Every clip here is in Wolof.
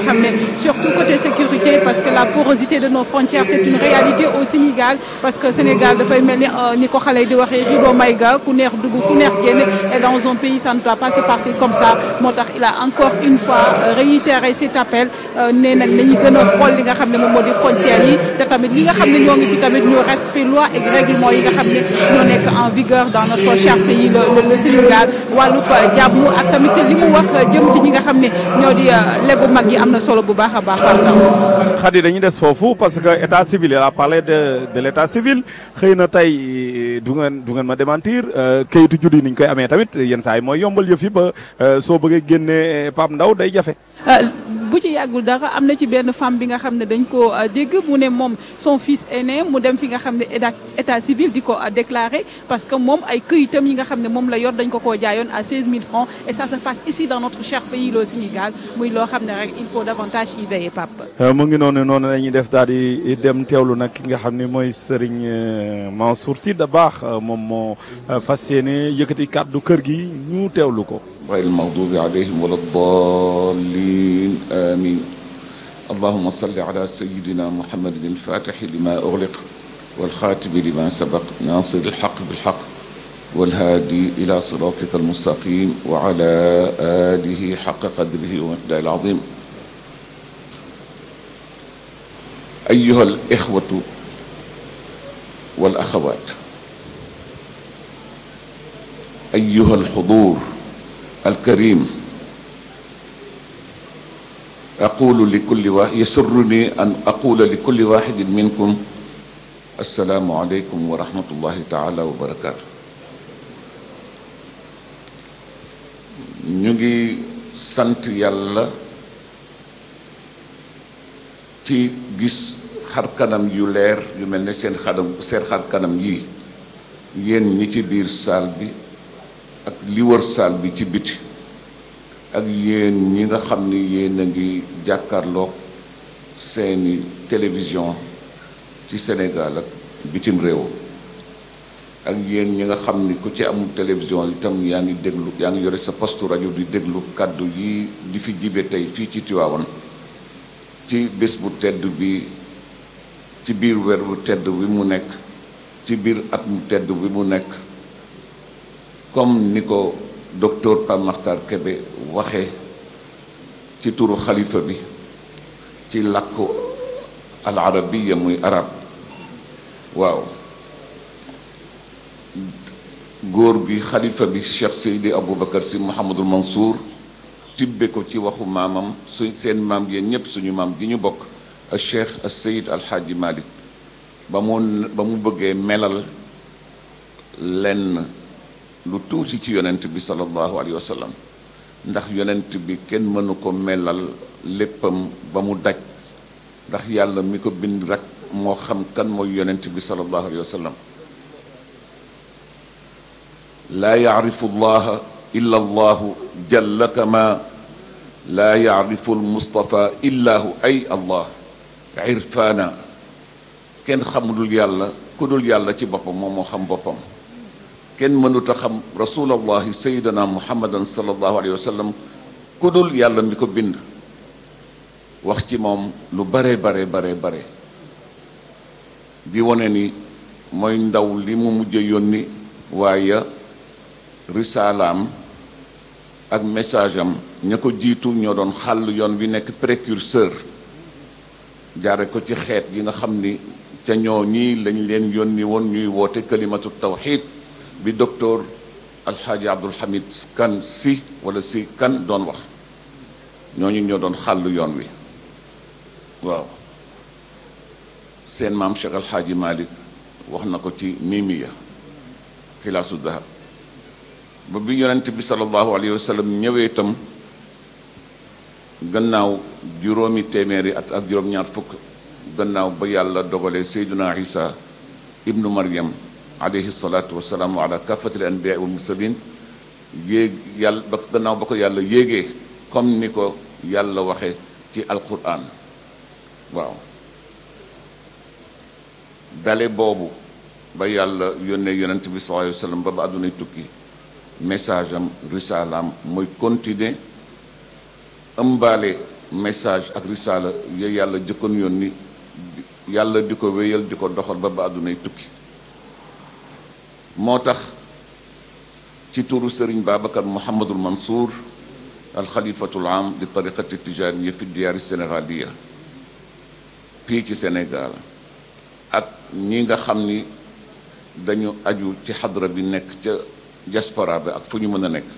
xam ne surtout côté sécurité parce que la porosité de nos frontières c'est une réalité au Sénégal parce que Sénégal dafay mel ni ni ko xale yi di waxee rideau mayga ku neex dugg ku neex génn et dans un pays ça ne doit pas se passer comme ça moo tax il a encore une fois réitéré cet appel nee nag nañu gën a xool li nga xam ne moom moo di frontières yi te tamit ñi nga xam ne ñoo ngi fi tamit ñu respect loi et règlement yi nga xam ne ñoo nekk en vigueur dans notre cher pays le le Sénégal wàllub jàmm ak tamit li mu wax jëm ci ñi nga xam ne ñoo di legu mag yi am na solo bu baax a baax Khady dañuy des foofu parce que état civil il a parlé de de l' état civil xëy na tey du ngeen du ngeen ma démentir kayitu juddu yi ni ñu koy amee tamit yenn saa yi mooy yombal yëf yi ba soo bëggee génne Pape Ndaw day jafe. bu ci yàggul dara am na ci benn femme bi nga xam ne dañ ko dégg mu ne moom son fils aîné mu dem fi nga xam ne état état civil di ko déclaré parce que moom ay këyitam yi nga xam ne moom la yor dañ ko koo jaayoon à 16000 francs et ça se passe ici dans notre cher pays le Sénégal muy loo xam ne rek il faut davantage y veiller Pape. mu ngi noonu noonu la ñuy def daal di dem teewlu nag ki nga xam ne mooy Serigne Mansour Sy Dabakh moom moo fas yéene yëkkati kàddu kër gi ñu teewlu ko. غير المغضوب عليهم ولا الضالين آمين اللهم صل على سيدنا محمد الفاتح لما أغلق والخاتم لما سبق ناصر الحق بالحق والهادي إلى صراطك المستقيم وعلى آله حق قدره ومقداره العظيم أيها الإخوة والأخوات أيها الحضور الكريم أقول لكل واحد يسرني أن أقول لكل واحد منكم السلام عليكم ورحمة الله تعالى وبركاته ñu ngi sant yàlla ci gis xar kanam yu leer yu mel ne seen xadam seen xar kanam yii yéen ñi ci biir saal bi ak li wër saal bi ci biti ak yéen ñi nga xam ni yéen a ngi jàkkaarloog seeni télévision ci Sénégal ak bitim réew ak yéen ñi nga xam ni ku ci amul télévision itam yaa ngi déglu yaa ngi yore sa poste rajo di déglu kàddu yi di fi jibe tey fii ci Tiwaawan ci bés bu tedd bi ci biir weer bu tedd bi mu nekk ci biir at mu tedd bi mu nekk comme ni ko docteur Pape Makhtar Kébé waxe ci turu xalifa bi ci làkku al arabiya muy arab waaw góor gi xalifa bi Cheikh Seydi Aboubacar si Mouhamadul Mansour tibbe ko ci waxu maamam su seen maam yéen ñëpp suñu maam gi ñu bokk al Cheikh al Seyid al Hadji Malick ba mu ba mu bëggee melal lenn lu tuuti ci yonent bi sallallahu alayhi wa sallam ndax yonent bi kenn mënu ko melal léppam ba mu daj ndax yàlla mi ko bind rek moo xam kan mooy yonent bi sallallahu alayhi wa sallam laa yacrifu allaha illa allahu jalla kama laa yacrifu almustafa illa hu ay allah irfaana kenn xamudul yàlla ku dul yàlla ci boppam moom moo xam boppam kenn mënut a xam rasulallahi sayidana muhammadan sallallahu alayhi wa sallam ku dul yàlla mi ko bind wax ci moom lu bare bare bare bare bi wone ni mooy ndaw li mu mujj yónni waaye risaalaam ak message am ña ko jiitu ñoo doon xàll yoon bi nekk précurseur jaare ko ci xeet yi nga xam ni ca ñoo ñii lañ leen yónni woon ñuy woote kalimatu tawxid bi docteur alxaaji abdul hamid kan si wala si kan doon wax ñooñu ñoo doon xàll yoon wi waaw seen maam cheikh alxaaji malik wax na ko ci mimiya xilaasu dahab ba bi yonent bi sallallahu alayhi wa sallam ñëwee itam gannaaw juróomi téeméeri at ak juróom-ñaar fukk gannaaw ba yàlla dogalee seyduna isa ibnu maryam alayhi salaatu wasalaamu ala kafatil anbiyaa wal mursalin yéeg yàlla ba gannaaw ba ko yàlla yéegee comme ni ko yàlla waxe ci alquran waaw dale boobu ba yàlla yónnee yonent bi sallallahu alayhi wa sallam ba ba àddunay tukki message am risalaam mooy continuer ëmbaale message ak risaala ya yàlla jëkkoon yónni yàlla di ko wéyal di ko doxal ba ba àddunay tukki moo tax ci turu sëriñ Babacar Mouhamadul Mansour alxalifatul am li tariqati tijaniya fi diyaari sénégaliya fii ci Sénégal ak ñi nga xam ni dañu aju ci xadra bi nekk ca diaspora bi ak fu ñu mën a nekk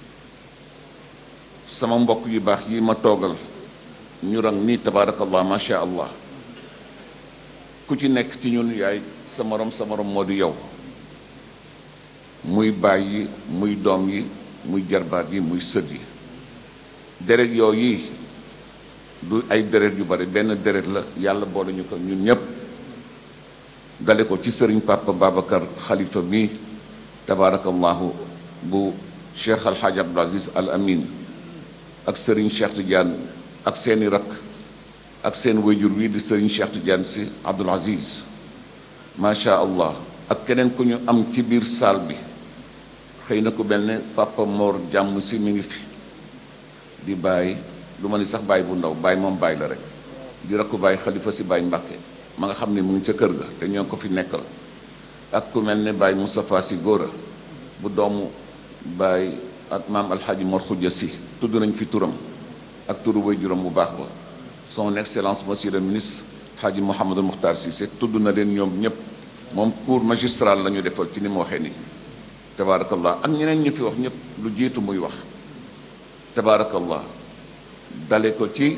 sama mbokk yu baax yi ma toogal ñu rang nii tabaarakallah macha allah ku ci nekk ci ñun yaay sa morom sa morom moo di yow muy baay yi muy doom yi muy jarbaat yi muy sët yi deret yooyu yi du ay deret yu bari benn deret la yàlla boole ñu ko ñun ñépp dale ko ci sëriñ papa Babacar xalifa mi tabaarakallahu bu cheikh alxaaj abdul aziz al amin ak sëriñ cheikh Tidiane ak seeni rakk ak seen wayjur wi di sëriñ cheikh Tidiane si abdul aziz macha allah ak keneen ku ñu am ci biir saal bi xëy na ku mel ne papa Mor jàmm si mi ngi fi di bàyyi lu ma ni sax bàyyi bu ndaw bàyyi moom bàyyi la rek di rakku bàyyi xalifa si bàyyi mbàkke ma nga xam ne mu ngi ca kër ga te ñoo ko fi nekkal ak ku mel ne bàyyi Moustapha si góora bu doomu bàyyi ak maam alxaaji Mor Xuja si tudd nañ fi turam ak turu way juróom bu baax ba son excellence monsieur le ministre xaaji Mouhamadul Muxtaar Cissé tudd na leen ñoom ñëpp moom cours magistral la ñu defal ci ni mu waxee nii tabaarakallah ak ñeneen ñu fi wax ñëpp lu jiitu muy wax tabaarakallah dale ko ci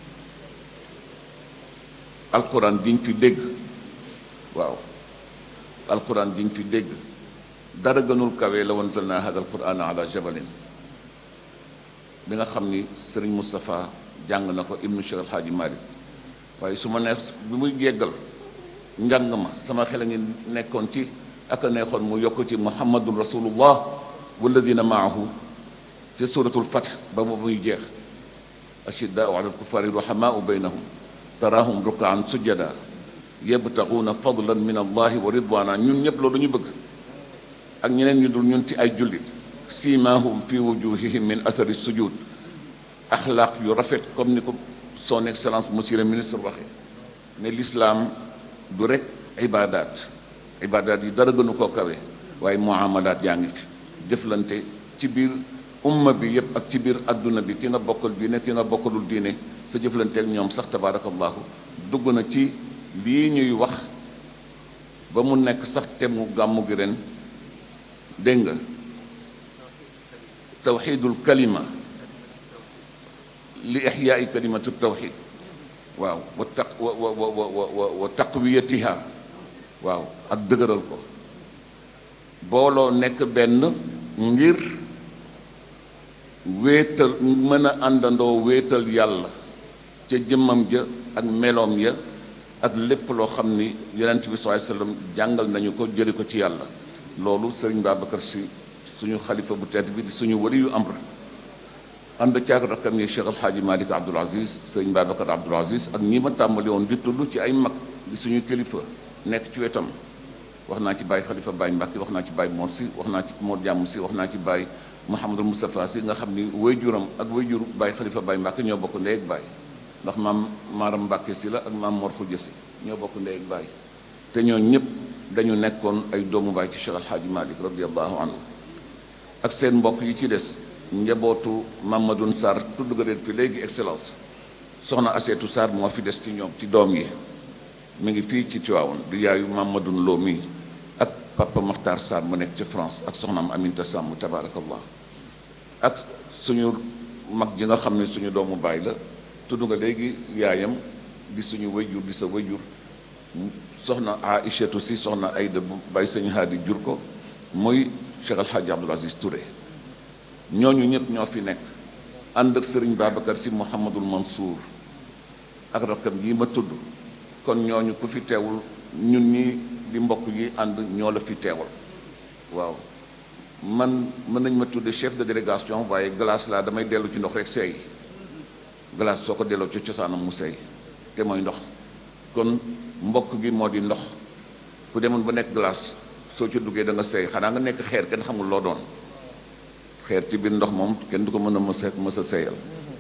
alquran diñ fi dégg waaw alquran diñ fi dégg dara gënul kawe la wanzalna hada alquran ala jabalin bi nga xam ni sëriñ Moustapha jàng na ko ibnu Cheikh Alhaaji Malik waaye su ma neex bi muy jéggal njàng ma sama xel a ngi nekkoon ci ak a neexoon mu yokk ci muhammadun rasulullah walladina maahu ci suratul fath ba ba muy jeex ashiddaau ala alkuffari ruhamaau baynahum taraahum rukaan sujjada yabtaguuna fadlan min allahi wa ridwana ñun ñëpp loolu ñu bëgg ak ñeneen ñu dul ñun ci ay jullit siimaahum fi wujuhihim min asari sujud axlaaq yu rafet comme ni ko son excellence monsieur le ministre waxee ne l'islam du rek ibaadaat ibaadaat yi dara gënu koo kawe waaye muamalaat yaa ngi fi jëflante ci biir umma bi yépp ak ci biir adduna bi ki nga bokkal diine ki nga bokkalul diine sa jëflante ak ñoom sax tabaarakallahu dugg na ci lii ñuy wax ba mu nekk sax te mu gàmmu gi ren dégg nga tawxidul kalima li ixyaai kalimatu tawxid waaw wa taq wa wa wa wa wa taqwiyatiha waaw ak dëgëral ko booloo nekk benn ngir wéetal mën a àndandoo wéetal yàlla ca jëmmam ja ak meloom ya ak lépp loo xam ni yonent bi sallallahu alayhi wasallam jàngal nañu ko jëli ko ci yàlla loolu sëriñ Babacar si suñu xalifa bu tedd bi di suñu wali yu amr ànd caag rakkam yi Cheikh Alxaaji Malik Abdoul Aziz sëriñ Babacar Abdoul Aziz ak ñi ma tàmbali woon di tudd ci ay mag di suñu kilifa nekk ci wetam wax naa ci Baye Xalifa Baye Mbàkke wax naa ci Baye Mor si wax naa ci Mor Jàmm si wax naa ci Baye Mouhamadul Moustapha si nga xam ni wayjuram ak wayjur Baye Xalifa Baye Mbàkke ñoo bokk ndey ak Baye ndax maam Maaram Mbàkke si la ak maam Mor Xuja si ñoo bokk ndey ak Baye te ñoo ñëpp dañu nekkoon ay doomu Baye ci Cheikh Alxaaji Malik radiallahu anhu ak seen mbokk yi ci des njabootu Mamadou Sarr tudd nga leen fi léegi excellence soxna Aseetu Sarr moo fi des ci ñoom ci doom yi mi ngi fii ci Tiwaawan di yaayu Mamadou Lo mi ak papa Makhtar Sarr mu nekk ci France ak soxnaam Aminta Samb tabaarakallah ak suñu mag ji nga xam ne suñu doomu baay la tudd nga léegi yaayam di suñu wayjur di sa wayjur soxna Aïchatu si soxna Ayda bu bàyyi sëñ Haadi jur ko muy Cheikh Alxaaji Abdoul Aziz Touré ñooñu ñëpp ñoo fi nekk ànd ak sëriñ Babacar si Mouhamadul Mansour ak rakkam yi ma tudd kon ñooñu ku fi teewul ñun ñi di mbokk yi ànd ñoo la fi teewal waaw man mën nañ ma tudde chef de délégation waaye glace laa damay dellu ci ndox rek seey glace soo ko delloo ci cosaanam mu seey te mooy ndox kon mbokk gi moo di ndox ku demoon ba nekk glace soo ci duggee da nga seey xanaa nga nekk xeer kenn xamul loo doon xeer ci biir ndox moom kenn du ko mën a mës a mës a seeyal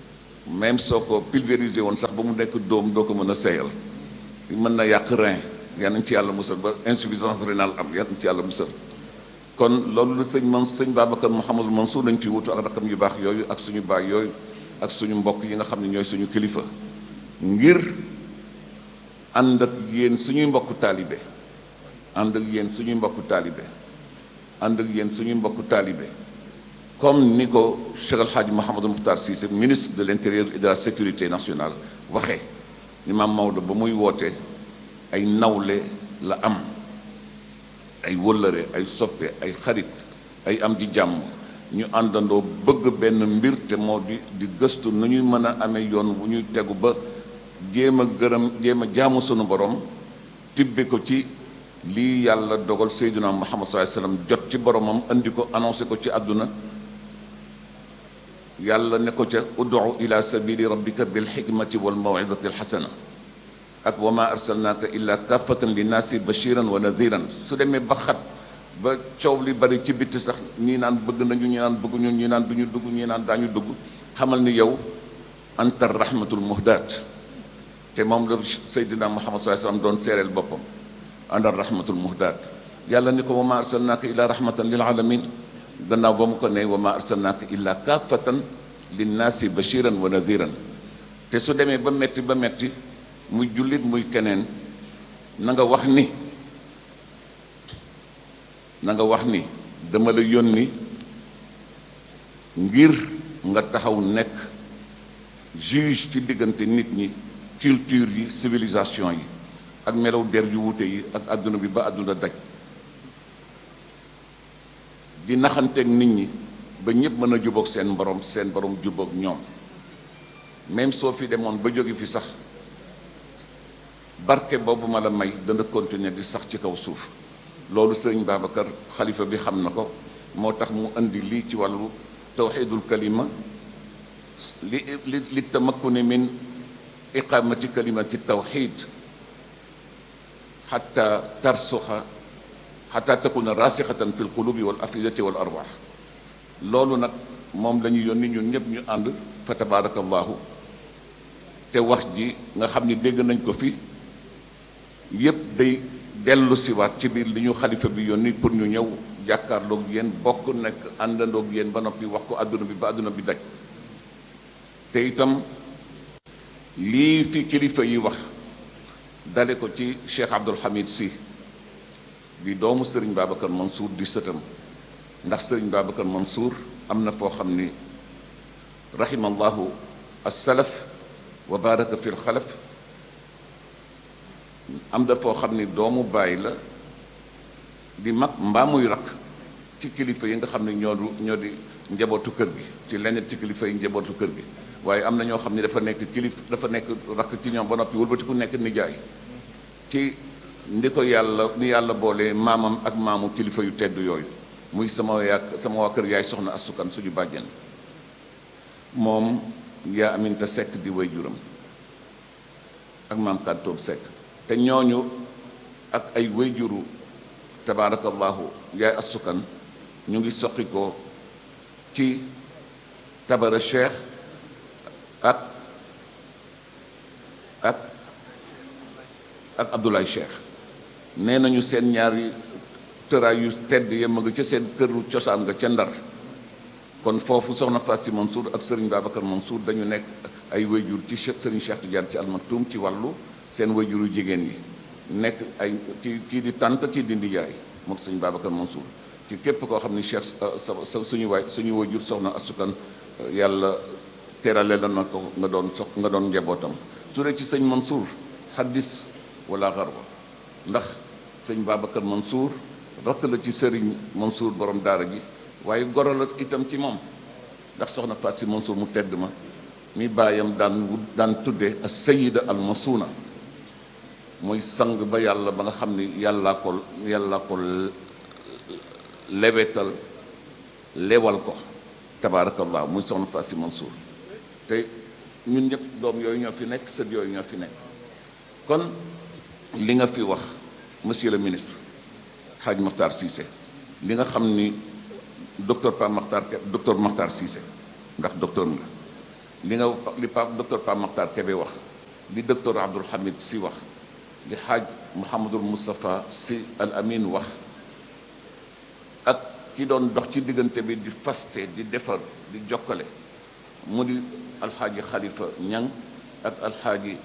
même soo ko pulvériser woon sax ba mu nekk dóom doo ko mën a seeyal mën na yàq rein yal nañ ci yàlla musal ba insuffisance rénale am yal nañ ci yàlla musal kon loolu la sëñ man sëñ Babacar Mouhamadou Mansour nañ fi wutu ak rakam yu baax yooyu ak suñu baay yooyu ak suñu mbokk yi nga xam ne ñooy suñu kilifa ngir ànd ak yéen suñuy mbokku taalibe ànd ak yéen suñuy mbokku taalibe ànd ak yéen suñuy mbokku taalibe comme ni ko Cheikh El Hadj Mouhamadou Mokhtar Cissé ministre de l'intérieur et de la sécurité nationale waxee ni maam Maodo ba muy woote ay nawle la am ay wëllëre ay soppe ay xarit ay am di jàmm ñu àndandoo bëgg benn mbir te moo di di gëstu nu ñuy mën a amee yoon bu ñuy tegu ba jéem a gërëm jéem a jaamu sunu borom tibbe ko ci lii yàlla dogal Seydina Muhammad sallallahu alayhi wasallam jot ci boromam andi ko annoncé ko ci àdduna yàlla ne ko ca ud'u ila sabili rabbika bil hikmati wal maw'izati al hasana ak wa ma arsalnaaka illa kaffatan linnaasi bashiran wa nadiran su demee ba xat ba coow li bari ci bitti sax ñii naan bëgg nañu ñii naan bëgguñu ñii naan duñu dugg ñii naan daañu dugg xamal ni yow anta rahmatul muhdaat te moom la Seydina Muhammad sallallahu alayhi wasallam doon seereel boppam anta rahmatul muhdaat yàlla ni ko wa ma arsalnaaka illa rahmatan lil alamin gannaaw ba mu ko ne wa ma arsalnaaka illa kaffatan linnaasi bashiran wa nadiran te su demee ba metti ba metti muy jullit muy keneen na nga wax ni na nga wax ni dama la yónni ngir nga taxaw nekk juge ci diggante nit ñi culture yi civilisation yi ak melaw der yu wuute yi ak àdduna bi ba àdduna daj di naxanteeg nit ñi ba ñëpp mën a jubóog seen borom seen borom jubóog ñoom même soo fi demoon ba jóge fi sax barke boobu ma la may dana continuer di sax ci kaw suuf loolu sëriñ Babacar xalifa bi xam na ko moo tax mu indi lii ci wàllu tawxidul kalima li li li tamakkuni min iqamati kalimati tawxid xata tarsuxa xata takuna rasixatan fi lqulubi wal afidati wal arwax loolu nag moom la ñu yónni ñun ñëpp ñu ànd fa tabarakallahu te wax ji nga xam ni dégg nañ ko fi yépp day dellu siwaat ci biir li ñu xalifa bi yónni pour ñu ñëw jàkkaarloog yéen bokk nekk àndandoog yéen ba noppi wax ko àdduna bi ba àdduna bi daj te itam lii fi kilifa yi wax dale ko ci Cheikh Abdul Hamid Sy bi doomu Sëriñ Babacar Mansour di sëtam ndax Sëriñ Babacar Mansour am na foo xam ni rahimallahu as-salaf wa baraka fi l-xalaf am da foo xam ni doomu baay la di mag mbaa muy rakk ci kilifa yi nga xam ne ñoo ñoo di njabootu kër gi ci leneen ci kilifa yi njabootu kër gi waaye am na ñoo xam ne dafa nekk kilif dafa nekk rakk ci ñoom ba noppi wëlbati ku nekk nijaay ci ndi ko yàlla ni yàlla boole maamam ak maamu kilifa yu tedd yooyu muy sama yaa sama waa kër yaay soxna asukan suñu bàjjen moom yaa aminta sekk di way juram ak maam kàntoob sekk te ñooñu ak ay way juru tabaarakallahu yaay asukan ñu ngi soqi ko ci tabara cheikh ak ak ak Abdoulaye Cheikh nee nañu seen ñaari tëraay yu tedd ya ma nga ca seen këru cosaan nga ca ndar kon foofu soxna Fassi Mansour ak Serigne Babacar Mansour dañu nekk ay wayjur ci Serigne Cheikh Tidiane ci almaktum ci wàllu seen wayjuru jigéen yi nekk ay ci kii di tànt kii di ndijaay mook Serigne Babacar Mansour ci képp koo xam ni Cheikh sa suñu waay suñu wayjur soxna asukan yàlla terale la na ko nga doon sox nga doon njabootam su dee ci sëñ Mansour xaddis wala xarwa ndax sëñ Babacar Mansour rakk la ci sëriñ Mansour borom daara ji waaye goro la itam ci moom ndax soxna Faat si Mansour mu tedd ma mi bàyyam daan wut daan tudde as sayida al masuuna mooy sang ba yàlla ba nga xam ni yàllaa ko yàllaa ko lewetal lewal ko tabaarakallah muy soxna Faat si Mansour te ñun ñëpp doom yooyu ñoo fi nekk sët yooyu ñoo fi nekk kon li nga fi wax monsieur le ministre Hadj Makhtar Cissé li nga xam ni docteur Pa Makhtar docteur Makhtar Cissé ndax docteur nga li nga li pa docteur Pape Makhtar Kébé wax li docteur Abdoul Hamid si wax li xaaj Mouhamadul Moustapha si al Amin wax ak ki doon dox ci diggante bi di faste di defar di jokkale mu di alxaaji Khalifa Ñang ak alxaaji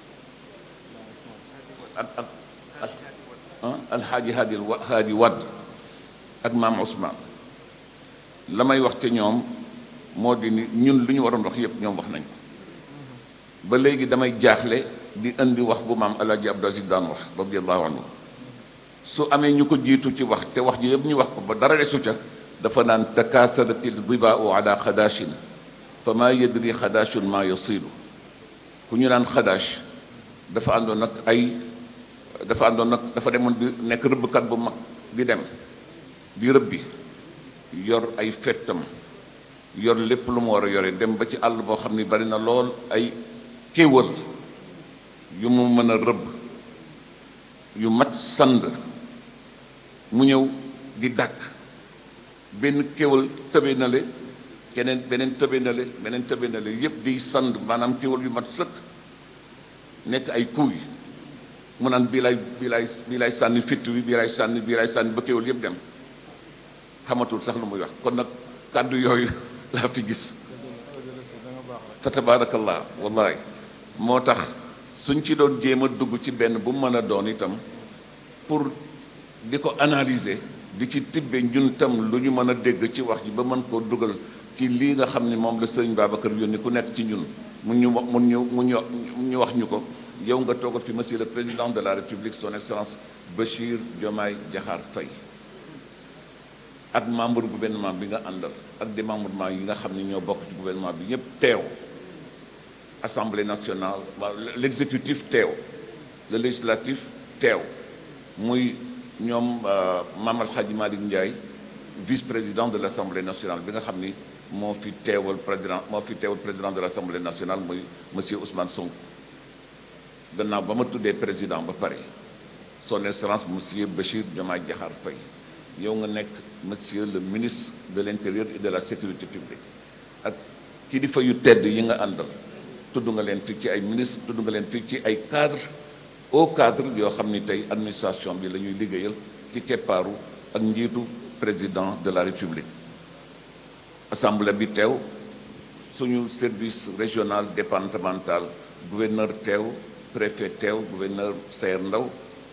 ak ak alxaaji Hadi Hadi Wadd ak maam Ousmane la may wax te ñoom moo di ni ñun lu ñu waroon wax yépp ñoom wax nañ ko ba léegi damay jaaxle di indi wax bu maam alaaji Abdou Aziz daan wax radiallahu anhu su amee ñu ko jiitu ci wax te wax ji yëpp ñu wax ko ba dara desu ca dafa naan takaasaratil dibaau ala xadaashin fa maa yadri xadaashun maa yasilu ku ñu naan xadaash dafa àndoon nag ay dafa àndoon nag dafa demoon di nekk rëbbkat bu mag di dem di rëbbi yor ay fettam yor lépp lu mu war a yore dem ba ci àll boo xam ni bari na lool ay kéwal yu mu mën a rëbb yu mat sand mu ñëw di dàkk benn kéwal tëbe na le keneen beneen tëbe na le beneen tëbe na le yépp di sand maanaam kéwal yu mat sëkk nekk ay kuuy mu naan bii lay bii lay bii lay sànni fitt bi bii lay sànni bii lay sànni ba kéwal yépp dem xamatul sax lu muy wax kon nag kàddu yooyu laa fi gis fa tabaarakallah wallahi moo tax suñ ci doon jéem a dugg ci benn bu mën a doon itam pour di ko analyser di ci tibbe ñun tam lu ñu mën a dégg ci wax ji ba mën koo dugal ci lii nga xam ni moom la sëñ Babacar yónni ku nekk ci ñun mun ñu wax mun ñu mun ñu ñu wax ñu ko yow nga toogal fi monsieur le président de la république son excellence Bachir Diomaye Diakhar Faye ak membre gouvernement bi nga àndal ak démembrement yi nga xam ne ñoo bokk ci gouvernement bi ñëpp teew assemblée nationale waaw l'exécutif teew le législatif teew muy ñoom Mame El Hadji Malick Ndiaye vice-président de l'assemblée nationale bi nga xam ni moo fi teewal président moo fi teewal président de l'assemblée nationale muy monsieur Ousmane Sonko gannaaw ba ma tuddee président ba pare son excellence monsieur Bachir Diomaye Diakhar Faye yow nga nekk monsieur le ministre de l'intérieur et de la sécurité publique ak kilifa yu tedd yi nga àndal tudd nga leen fii ci ay ministre tudd nga leen fii ci ay cadre au cadre yoo xam ni tey administration bi la ñuy liggéeyal ci keppaaru ak njiitu président de la république assemblée bi teew suñu service régional départemental gouverneur teew préfet teew gouverneur Sayer Ndaw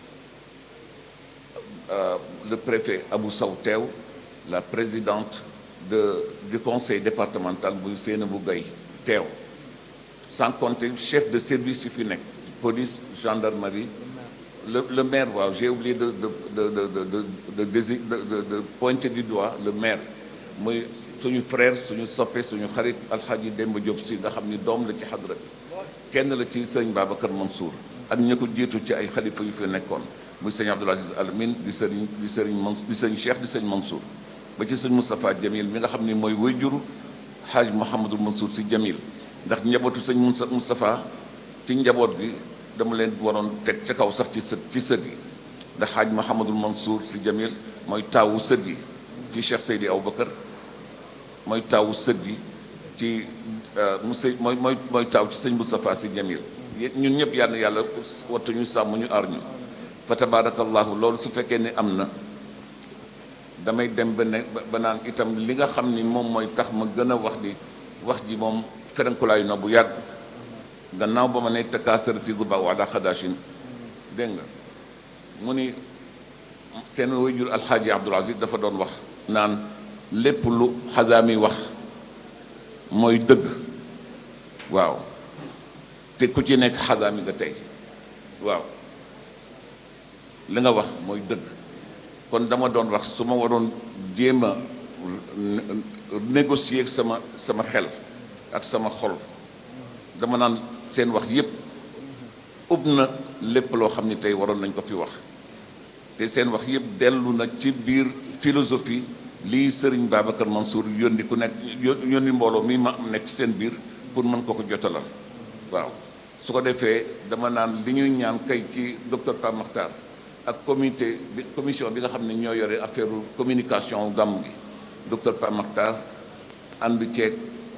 le préfet Abou Sow teew la présidente de du conseil départemental bu Seynabou Gaye teew sans compter chef de service yi fi nekk police gendarmerie le le maire waaw j'ai oublié de de de de de de de de pointer du doigt le maire muy suñu frère suñu soppe suñu xarit alxaaji Demba Diop si nga xam ni doom la ci xadra bi kenn la ci sëñ Babacar Mansour ak ña ko jiitu ci ay xalifa yu fi nekkoon muy sëñ Abdoul Aziz Al Amin di sëriñ di sëriñ Man di sëñ Cheikh di sëñ Mansour ba ci sëñ Moustapha Jamil mi nga xam ni mooy wayjuru xaaj Mouhamadul Mansour si Jamil ndax njabootu sëñ Moustapha ci njaboot gi dama leen waroon teg ca kaw sax ci sët ci sët yi ndax xaaj Mouhamadul Mansour si Jamil mooy taawu sët yi ci Cheikh Seydi Aboubacar mooy taawu sët yi ci mu sëy mooy mooy mooy taaw ci sëñ Moustapha si Jamil ñun ñëpp yàlla yàlla wattuñu sàmm ñu aar ñu fa tabarakallahu loolu su fekkee ne am na damay dem ba ne ba naan itam li nga xam ni moom mooy tax ma gën a wax di wax ji moom ferenkulaayu na bu yàgg gannaaw ba ma ne takaasar si zuba wala xadaashin dégg nga mu ni seen wayjur alxaaji Abdul Aziz dafa doon wax naan lépp lu xasaami wax mooy dëgg waaw te ku ci nekk xasaami nga tey waaw li nga wax mooy dëgg kon dama doon wax su ma waroon jéem a négocier ak sama sama xel ak sama xol dama naan seen wax yépp ub na lépp loo xam ni tey waroon nañ ko fi wax te seen wax yépp dellu na ci biir philosophie lii sëriñ Babacar Mansour yónni ku nekk yónni mbooloo mi ma nekk ci seen biir pour mën ko ko jotalal waaw su ko defee dama naan li ñuy ñaan kay ci docteur Pape Makhtar ak comité bi commission bi nga xam ne ñoo yore affaire communication gàmm gi docteur Pape Makhtar ànd ceeg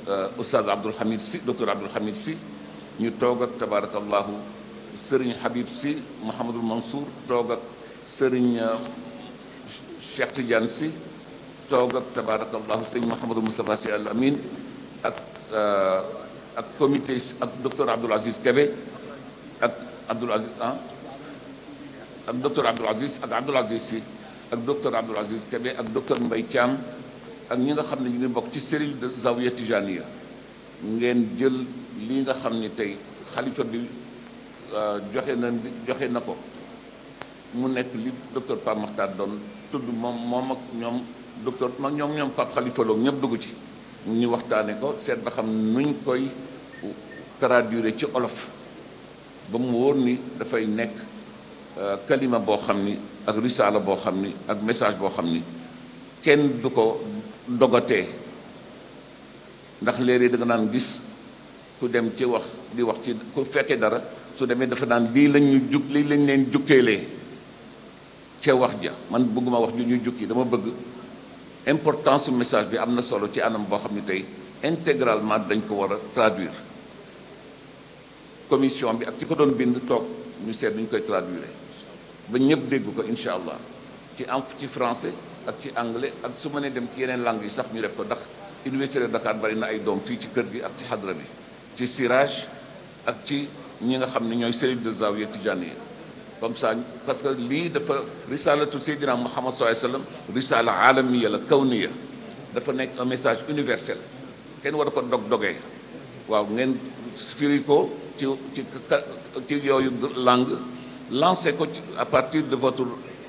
oustaz Abdoul Hamid si docteur Abdoul Hamid si ñu toog ak tabarakallahu sëriñ Habib si Mouhamadul Mansour toog ak sëriñ Cheikh Tidiane si toog ak tabarakallahu sëriñ Mouhamadul Moustapha si al Amin ak ak comité ak docteur Abdoul Aziz Kébé ak Abdoul Aziz ah ak docteur Abdoul Aziz ak Abdoul Aziz si ak docteur Abdoul Aziz Kébé ak docteur Mbaye Thiam ak ñi nga xam ne ñu ngi bokk ci cellule de Zawiya Tijaniya ngeen jël lii nga xam ni tey xalifa bi joxe na joxe na ko mu nekk li docteur Pape Makhtar doon tudd moom moom ak ñoom docteur mag ñoom ñoom Pape Khalifa Lo ñëpp dugg ci ñu waxtaane ko seet ba xam nuñ koy traduire ci olof ba mu wóor ni dafay nekk kalima boo xam ni ak risaala boo xam ni ak message boo xam ni kenn du ko dogatee ndax léeg-léeg da nga naan gis ku dem ci wax di wax ci ku fekkee dara su demee dafa naan lii lañ ñu jug lii lañ leen jukkeelee ca wax ja man bëgguma wax ju ñu jukki dama bëgg importance su message bi am na solo ci anam boo xam ne tey intégralement dañ ko war a traduire commission bi ak ci ko doon bind toog ñu seet ñu koy traduire ba ñëpp dégg ko incha allah ci en ci français ak ci anglais ak su ma nee dem ci yeneen langues yi sax ñu def ko ndax université de Dakar bari na ay doom fii ci kër gi ak ci xadra bi ci sirage ak ci ñi nga xam ne ñooy cellule de Zawiya Tijaniya comme ça parce que lii dafa risalatu Seydina Muhammad sallallahu alayhi wasallam risala alamiya la kawniya dafa nekk un message universel kenn war a ko dog dogee waaw ngeen firi ko ci ci ci yooyu langue lancé ko ci à partir de votre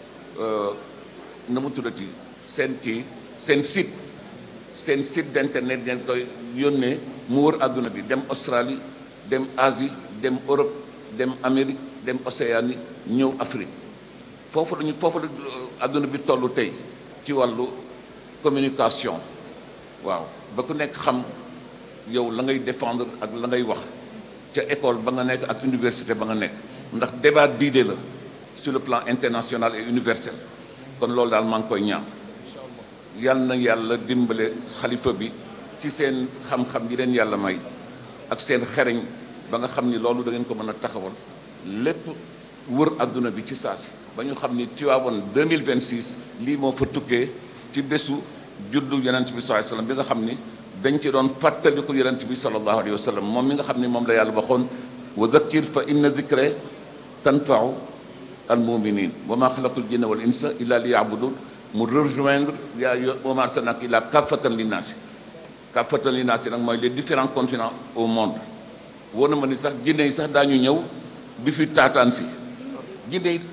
na mu tuddati seen kii seen site seen site d'internet ngeen koy yónnee mu wër àdduna bi dem Australie dem Asie dem Europe dem Amérique dem Océanie ñëw Afrique foofu lañu foofu la àdduna bi tollu tey ci wàllu communication waaw ba ku nekk xam yow la ngay défendre ak la ngay wax ca école ba nga nekk ak université ba nga nekk ndax débat d'idées la sur le plan international et universel kon loolu daal maa ngi koy ñaan yal na yàlla dimbale xalifa bi ci seen xam-xam yi leen yàlla may ak seen xereñ ba nga xam ni loolu da ngeen ko mën a taxawal lépp wër adduna bi ci saasi ba ñu xam ni Tivaouane 2026 lii moo fa tukkee ci bésu juddu yonent bi sallallahu alayhi wasallam bi nga xam ni dañ ci doon fàttaliku yonent bi sallallahu alayhi wasallam moom mi nga xam ni moom la yàlla waxoon wa dhakkir fa inna dhikra tanfa'u al muminin wa ma xalaqtul jinna wal insa illa liya'budun mu rejoindre yaa wa ma arsalnaka illa kaffatan linnaasi kaffatan linnaasi nag mooy les différents continents au monde wóor na ma ni sax jinne yi sax daañu ñëw bi fi taataan si jinne yi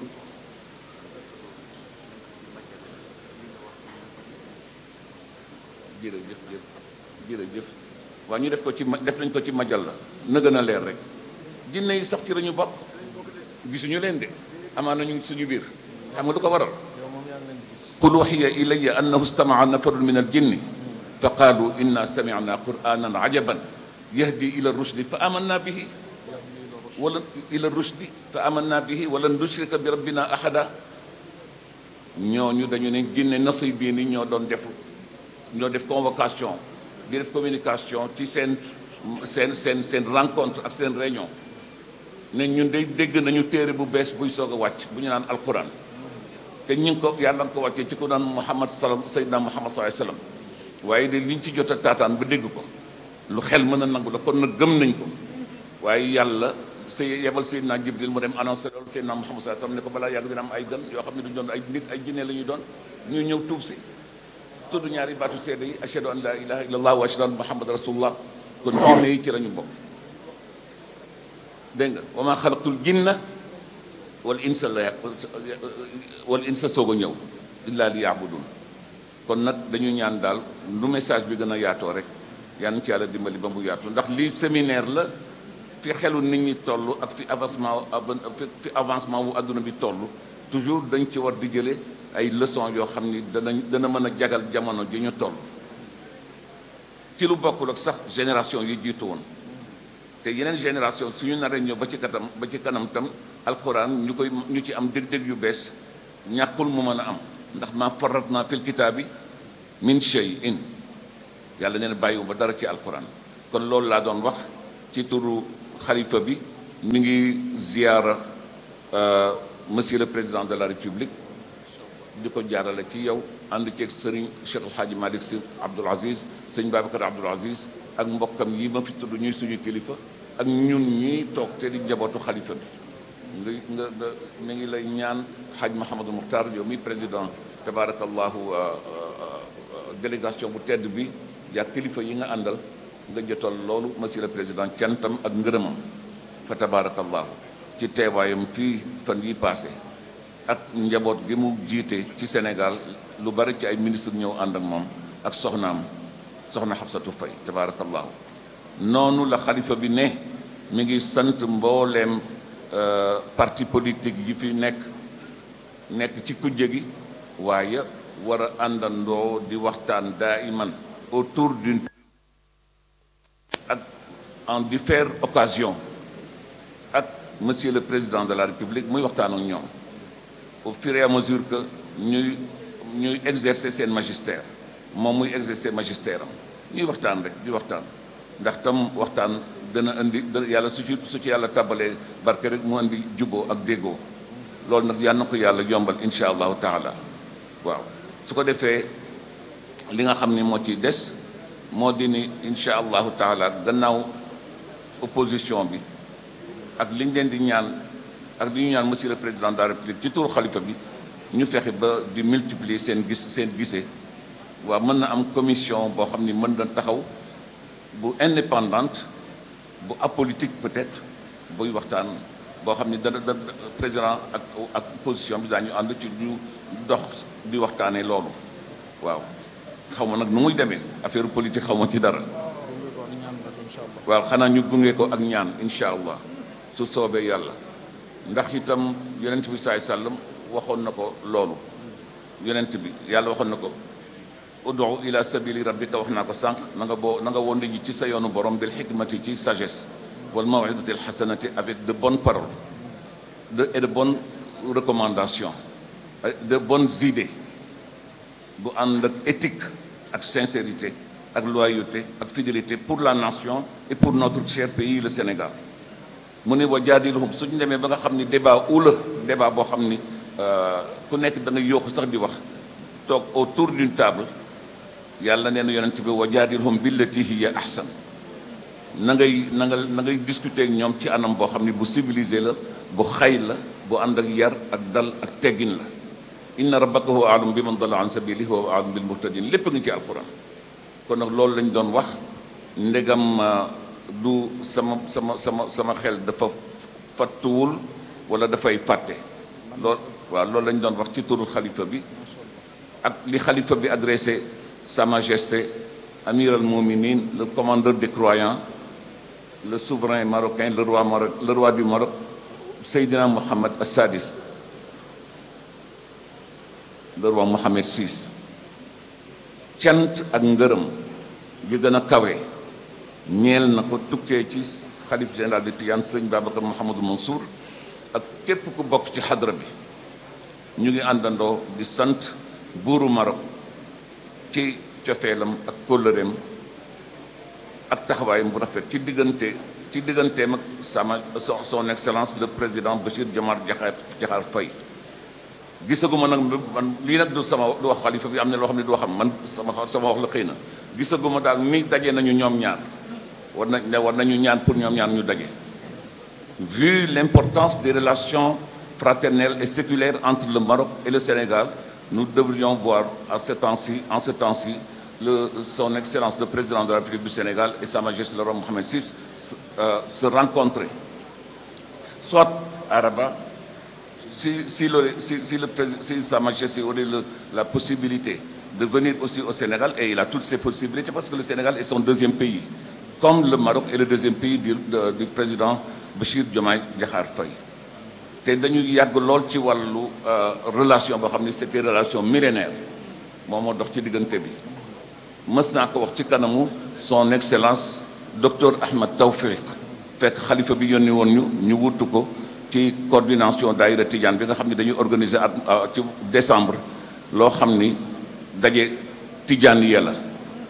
jërëjëf jërëjëf waaw ñu def ko ci def nañ ko ci majal la na gën a leer rek jinne yi sax ci lañu bokk gisuñu leen de amaan nañu suñu biir xam nga du ko waral qul waxiya ilaya annahu istamaca nafarun min aljinni fa qaalu inna samicna quranan ajaban yahdi ila rushdi fa amanna bihi wala ila rushdi fa amanna bihi wala nushrika bi rabbina ahada ñooñu dañu ne jinne nasy bii ni ñoo doon def ñoo def convocation di def communication ci seen seen seen seen rencontre ak seen réunion ne ñun day dégg nañu téere bu bees buy soog a wàcc bu ñu naan alquran te ñu ngi ko yàlla nga ko wàccee ci ku naan muhammad sal sayyidina muhammad sallallahu alayhi wasallam waaye de liñ ci jot a taataan ba dégg ko lu xel mën a nangu la kon nag gëm nañ ko waaye yàlla sa yebal sayyidina jibril mu dem annoncé loolu sayyidina muhammad sallallahu alayhi wasallam ne ko balaa yàgg dina am ay gan yoo xam ne duñ doon ay nit ay jinne la ñuy doon ñu ñëw tuub si tudd ñaari baatu seede yi ashhadu an la ilaha illallah wa ashhadu anna muhammad rasulullah kon jinne yi ci lañu bokk dégg nga wa ma xalaqtul jinna wal insa la wal insa soog a ñëw illa li yaabudun kon nag dañu ñaan daal lu message bi gën a yaatoo rek yal na ci yàlla dimbali ba mu yaatu ndax lii séminaire la fi xelu nit ñi toll ak fi avancement fi avancement wu adduna bi toll toujours dañ ci war di jële ay leçons yoo xam ni danañ dana mën a jagal jamono ji ñu toll ci lu bokkul ak sax génération yi jiitu woon te yeneen génération suñu naree ñëw ba ci katam ba ci kanam tam alquran ñu koy ñu ci am dég-dég yu bees ñàkkul mu mën a am ndax ma farat naa fil kitaabi min shay'in yàlla nee na bàyyiwuma dara ci alquran kon loolu laa doon wax ci turu xalifa bi mi ngi ziyaara monsieur le président de la république di ko jaarale ci yow ànd ceeg sëriñ Cheikh El Hadji Malick Sy Abdoul Aziz sëñ Babacar Abdoul Aziz ak mbokkam yi ma fi tudd ñuy suñu kilifa ak ñun ñii toog te di njabootu xalifa bi nga nga nga mi ngi lay ñaan Hadj Mahamadou Mukhtar yow mi président tabarakallahu délégation bu tedd bi yaa kilifa yi nga àndal nga jotal loolu monsieur le président cantam ak ngërëmam fa tabarakallahu ci teewaayam fii fan yi passé ak njaboot gi mu jiite ci Sénégal lu bari ci ay ministre ñëw ànd ak moom ak soxnaam soxna Xabsatu Fay tabarakallahu noonu la xalifa bi ne mi ngi sant mbooleem parti politique yi fi nekk nekk ci kujje gi waaye war a àndandoo di waxtaan daiman autour d'une ak en différentes occasions ak monsieur le président de la république muy waxtaan ak ñoom au fur et à mesure que ñuy ñuy exercer seen magistère moom muy exercer magistère am ñuy waxtaan rek di waxtaan ndax tam waxtaan dana indi yàlla su ci su ci yàlla tabalee barke rek mu indi juboo ak déggoo loolu nag yal na ko yàlla yombal insha allahu taala waaw su ko defee li nga xam ni moo ciy des moo di ni insha allahu taala gannaaw opposition bi ak li ñu leen di ñaan ak li ñu ñaan monsieur le président de la république ci turu xalifa bi ñu fexe ba di multiplier seen gis seen gisee waaw mën na am commission boo xam ni mën na taxaw bu indépendante bu apolitique peut-être buy waxtaan boo xam ni dana da président ak ak position bi daañu ànd ci ñu dox di waxtaanee loolu waaw xaw ma nag nu muy demee affaire politique xaw ma ci dara waaw xanaa ñu gunge ko ak ñaan incha allah su soobee yàlla ndax itam yonent bi saay sàllam waxoon na ko loolu yonent bi yàlla waxoon na ko udu ila sabili rabbika wax naa ko sànq na nga boo na nga woon ji ci sa yoonu borom bil xikmati ci sagesse wal mawidati al xasanati avec de bonnes paroles de et de bonnes recommandations de bonnes idées bu ànd ak éthique ak sincérité ak loyauté ak fidélité pour la nation et pour notre cher pays le Sénégal mu ne wa jaadiluhum suñu demee ba nga xam ni débat ou la débat boo xam ni ku nekk da nga yooxu sax di wax toog autour d'une table yàlla nee na yonent bi wa jaadilhum billati hiya ahsan na ngay na nga na ngay discuter ak ñoom ci anam boo xam ni bu civilisé la bu xay la bu ànd ak yar ak dal ak teggin la inna rabbaka huwa a'lamu biman dalla an sabilihi wa huwa a'lamu bil muhtadin lépp nga ci alquran kon nag loolu lañ doon wax ndegam du sama sama sama sama xel dafa fattuwul wala dafay fàtte lool waaw loolu lañ doon wax ci turu xalifa bi ak li xalifa bi adressé sa majesté amir al muminin le commandeur des croyants le souverain marocain le roi Maroc le roi du Maroc Seydina Mohamed Assadis le roi Mohamed VI cant ak ngërëm yu gën a kawe ñeel na ko tukkee ci xalif général de Tidiane sëñ Babacar Mouhamadou Mansour ak képp ku bokk ci xadra bi ñu ngi àndandoo di sant buuru Maroc ci cofeelam ak kóllëreem ak taxawaayam bu rafet ci diggante ci digganteem ak sama son excellence le président Bachir Diomaye Diakhar Diakhar Faye gisaguma nag man lii nag du sama du wax xalifa bi am na loo xam ne du waxam man sama sama wax la xëy na gisaguma daal mi daje nañu ñoom ñaar war nañ ne war nañu ñaan pour ñoom ñaar ñu daje vu l'importance des relations fraternelles et séculaires entre le Maroc et le Sénégal nous devrions voir à ce temps-ci en ce temps-ci le son excellence le président de la République du Sénégal et sa majesté le roi Mohamed VI euh, se rencontrer soit à Rabat si si le si si le si sa majesté aurait le, la possibilité de venir aussi au Sénégal et il a toutes ces possibilités parce que le Sénégal est son deuxième pays comme le Maroc est le deuxième pays du du président Bachir Diomaye Diakhar Faye te dañu yàgg lool ci wàllu relation boo xam ne c'était relation millénaire moom moo dox ci diggante bi mës naa ko wax ci kanamu son excellence docteur Ahmed Tawfiq fekk xalifa bi yónni woon ñu ñu wutu ko ci coordination daayira Tidiane bi nga xam ne dañuy organiser at ci décembre loo xam ni daje Tidiane ya la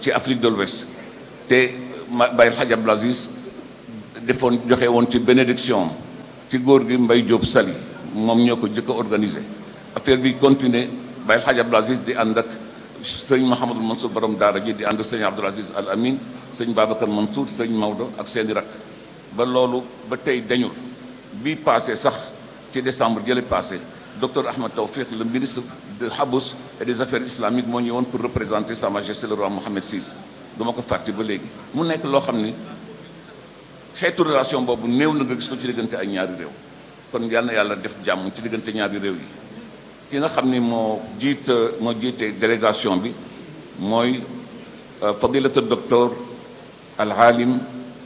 ci Afrique de l'Ouest te ma Baye El Hadj Abdoul Aziz defoon joxe woon ci bénédiction ci góor gi Mbaye Diop Sali moom ñoo ko jëkk a organisé affaire bi continuer Baye El Hadj Abdoul Aziz di ànd ak sëñ Mouhamadul Mansour borom daara ji di ànd ak sëñ Abdoul Aziz Al Amin sëñ Babacar Mansour sëñ Maodo ak seeni rak ba loolu ba tey dañul bi passé sax ci décembre jële passé docteur Ahmed Tawfiq le ministre de Habous et des affaires islamiques moo ñëwoon pour représenter sa majesté le roi Mohammed VI du ma ko fàtte ba léegi mu nekk loo xam ni xeetu relation boobu néew na nga gis ko ci diggante ay ñaari réew kon yal na yàlla def jàmm ci diggante ñaari réew yi ki nga xam ni moo jiit moo jiite délégation bi mooy fadilatu docteur al alim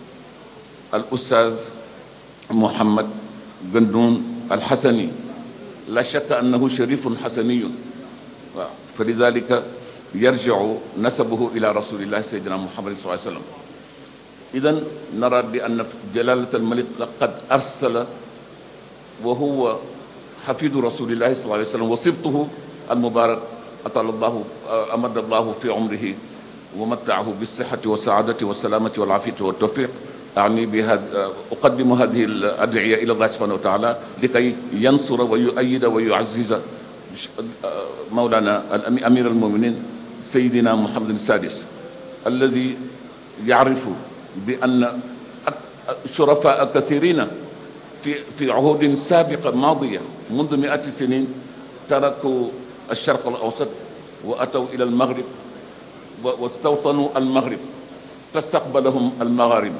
al ustaz Mouhammad Gandoun al Hassani la shakka annahu sharifun hasaniyun waaw fa lidalika yarjiu nasabuhu ila rasulillahi sayyidina Muhammad sallallahu alayhi wa sallam idan nara bi anna jalalat al malik qad arsala wa huwa xafidu rasulillahi sallallahu alayhi wa sallam wa sibtuhu al mubarak atala allahu amada allahu fi umrihi wa mattaahu bisihati wa saadati wa salamati wal afiyati wa tawfiq أعني بهذا أقدم هذه الأدعية إلى الله سبحانه وتعالى لكي ينصر ويؤيد ويعزز مولانا أمير المؤمنين سيدنا محمد السادس الذي يعرف بأن شرفاء كثيرين في في عهود سابقة ماضية منذ مئات السنين تركوا الشرق الأوسط وأتوا إلى المغرب واستوطنوا المغرب فاستقبلهم المغاربة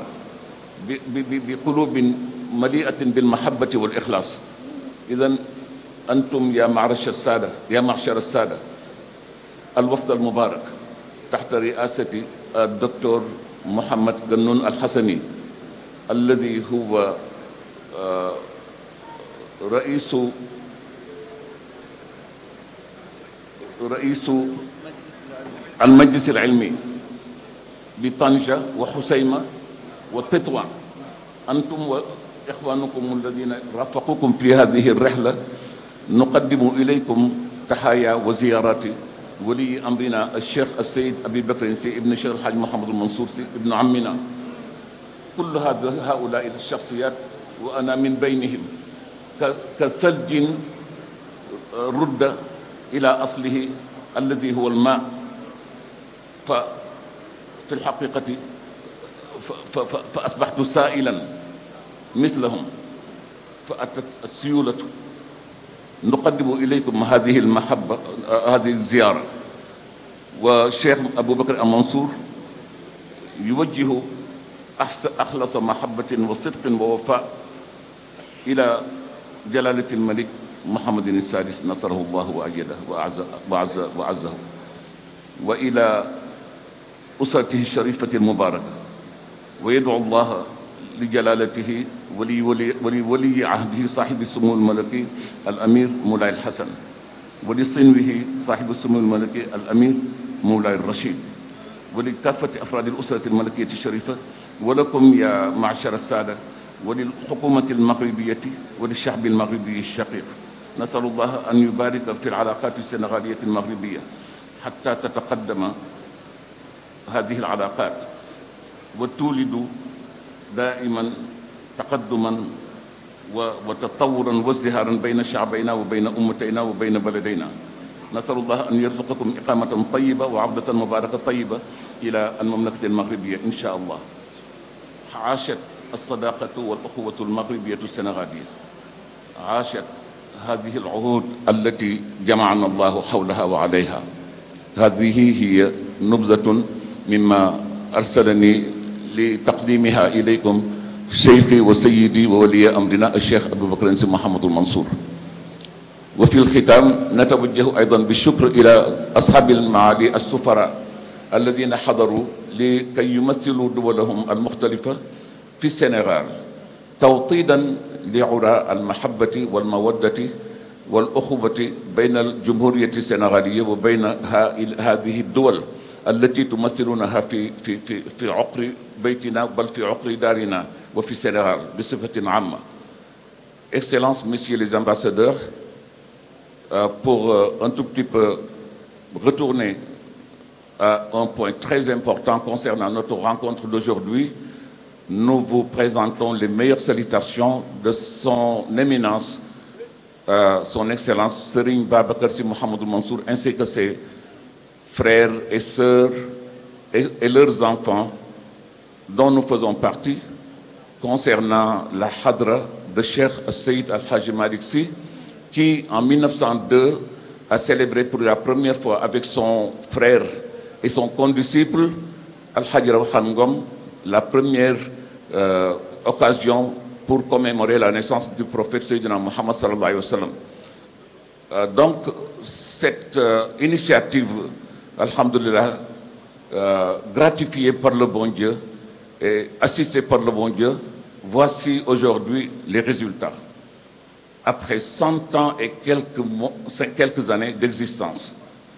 بقلوب مليئة بالمحبة والإخلاص إذا أنتم يا معرش السادة يا معشر السادة الوفد المبارك تحت رئاسة الدكتور محمد جنون الحسني الذي هو رئيس رئيس المجلس العلمي بطنجة وحسيمة وتطوع أنتم وإخوانكم الذين رافقوكم في هذه الرحلة نقدم إليكم تحايا وزيارات ولي أمرنا الشيخ السيد أبي بكر سي ابن الشيخ الحاج محمد المنصور سي ابن عمنا كل هذا هؤلاء الشخصيات وأنا من بينهم كثلج رد إلى أصله الذي هو الماء ففي الحقيقة فأصبحت سائلا مثلهم فأتت السيولة نقدم إليكم هذه المحبة هذه الزيارة والشيخ أبو بكر المنصور يوجه أخلص محبة وصدق ووفاء إلى جلالة الملك محمد السادس نصره الله وأيده وأعز وأعز وأعزه وإلى أسرته الشريفة المباركة ويدعو الله لجلالته ولي ولي ولي, ولي عهده صاحب السمو الملكي الأمير مولاي الحسن ولصنوه صاحب السمو الملكي الأمير مولاي الرشيد ولكافة أفراد الأسرة الملكية الشريفة ولكم يا معشر السادة وللحكومة المغربية وللشعب المغربي الشقيق نسأل الله أن يبارك في العلاقات السنغالية المغربية حتى تتقدم هذه العلاقات وتولد دائما تقدما وتطورا وازدهارا بين شعبينا وبين امتينا وبين بلدينا نسال الله ان يرزقكم اقامه طيبه وعوده مباركه طيبه الى المملكه المغربيه ان شاء الله عاشت الصداقه والاخوه المغربيه السنغاليه عاشت هذه العهود التي جمعنا الله حولها وعليها هذه هي نبذه مما ارسلني لتقديمها إليكم شيخي وسيدي وولي أمرنا الشيخ أبو بكر محمد المنصور وفي الختام نتوجه أيضا بالشكر إلى أصحاب المعالي السفراء الذين حضروا لكي يمثلوا دولهم المختلفة في السنغال توطيدا لعراء المحبة والمودة والأخوة بين الجمهورية السنغالية وبين هذه الدول التي تمثلونها في في في في عقر بيتنا بل في عقر دارنا وفي السنغال بصفة عامة. Excellences, Messieurs les ambassadeurs, euh, pour euh, un tout petit peu retourner à un point très important concernant notre rencontre d'aujourd'hui. Nous vous présentons les meilleures salutations de son éminence, euh, son excellence Serigne Babacar Sy Mouhamadou Mansour, ainsi que ses frères et sœurs et, et leurs enfants dont nous faisons partie concernant la Hadra de Cheikh Seyd Al-Haji Malik Sy qui en 1902 a célébré pour la première fois avec son frère et son condisciple Al-Haji Rawhan Ngom la première euh, occasion pour commémorer la naissance du prophète Sayyidina Muhammad sallallahu alayhi wa sallam. Euh, donc cette euh, initiative, alhamdulillah, gratifiée par le bon Dieu et assistée par le bon Dieu, voici aujourd'hui les résultats. Après 100 ans et quelques, mois, quelques années d'existence.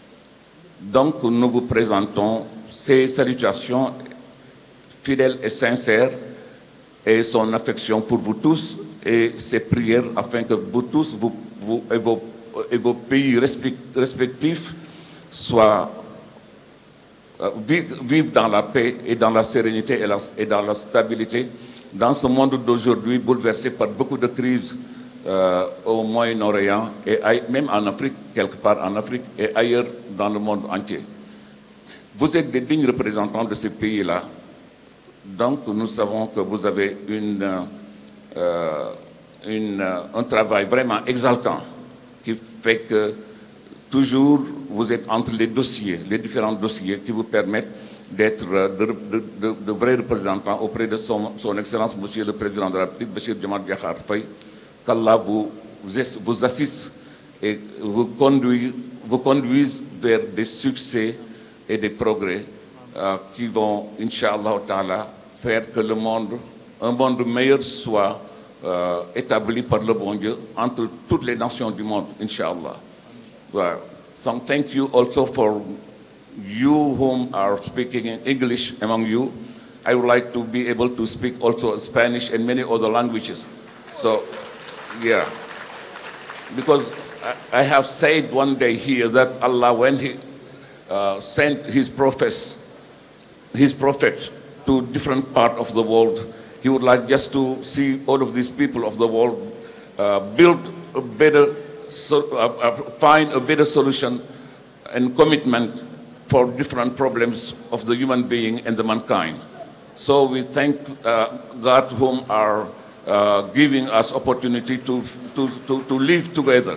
Donc nous vous présentons ces salutations fidèles et sincères et son affection pour vous tous et ses prières afin que vous tous vous, vous, et, vos, et, vos, pays respectifs soient euh, vivent dans la paix et dans la sérénité et, la, et dans la stabilité dans ce monde d'aujourd'hui bouleversé par beaucoup de crises euh, au Moyen-Orient et même en Afrique, quelque part en Afrique et ailleurs dans le monde entier. Vous êtes des dignes représentants de ces pays-là. Donc nous savons que vous avez une, euh, une, un travail vraiment exaltant qui fait que toujours vous êtes entre les dossiers, les différents dossiers qui vous permettent d'être de, de, de, de, vrais représentants auprès de son, son Excellence, Monsieur le Président de la République, Bachir Djamal Diakhar Faye, qu'Allah vous, vous assiste et vous conduise, vous conduise vers des succès et des progrès euh, qui vont, Inch'Allah Ta'ala, faire que le monde, un monde meilleur soit euh, établi par le bon Dieu entre toutes les nations du monde, Inch'Allah. Well, so thank you also for you whom are speaking in English among you. I would like to be able to speak also Spanish and many other languages. So, yeah. Because I, I have said one day here that Allah, when He uh, sent His prophets, His prophets to different part of the world, He would like just to see all of these people of the world uh, build a better, so, uh, uh, find a better solution and commitment for different problems of the human being and the mankind. So we thank uh, God whom are uh, giving us opportunity to, to, to, to live together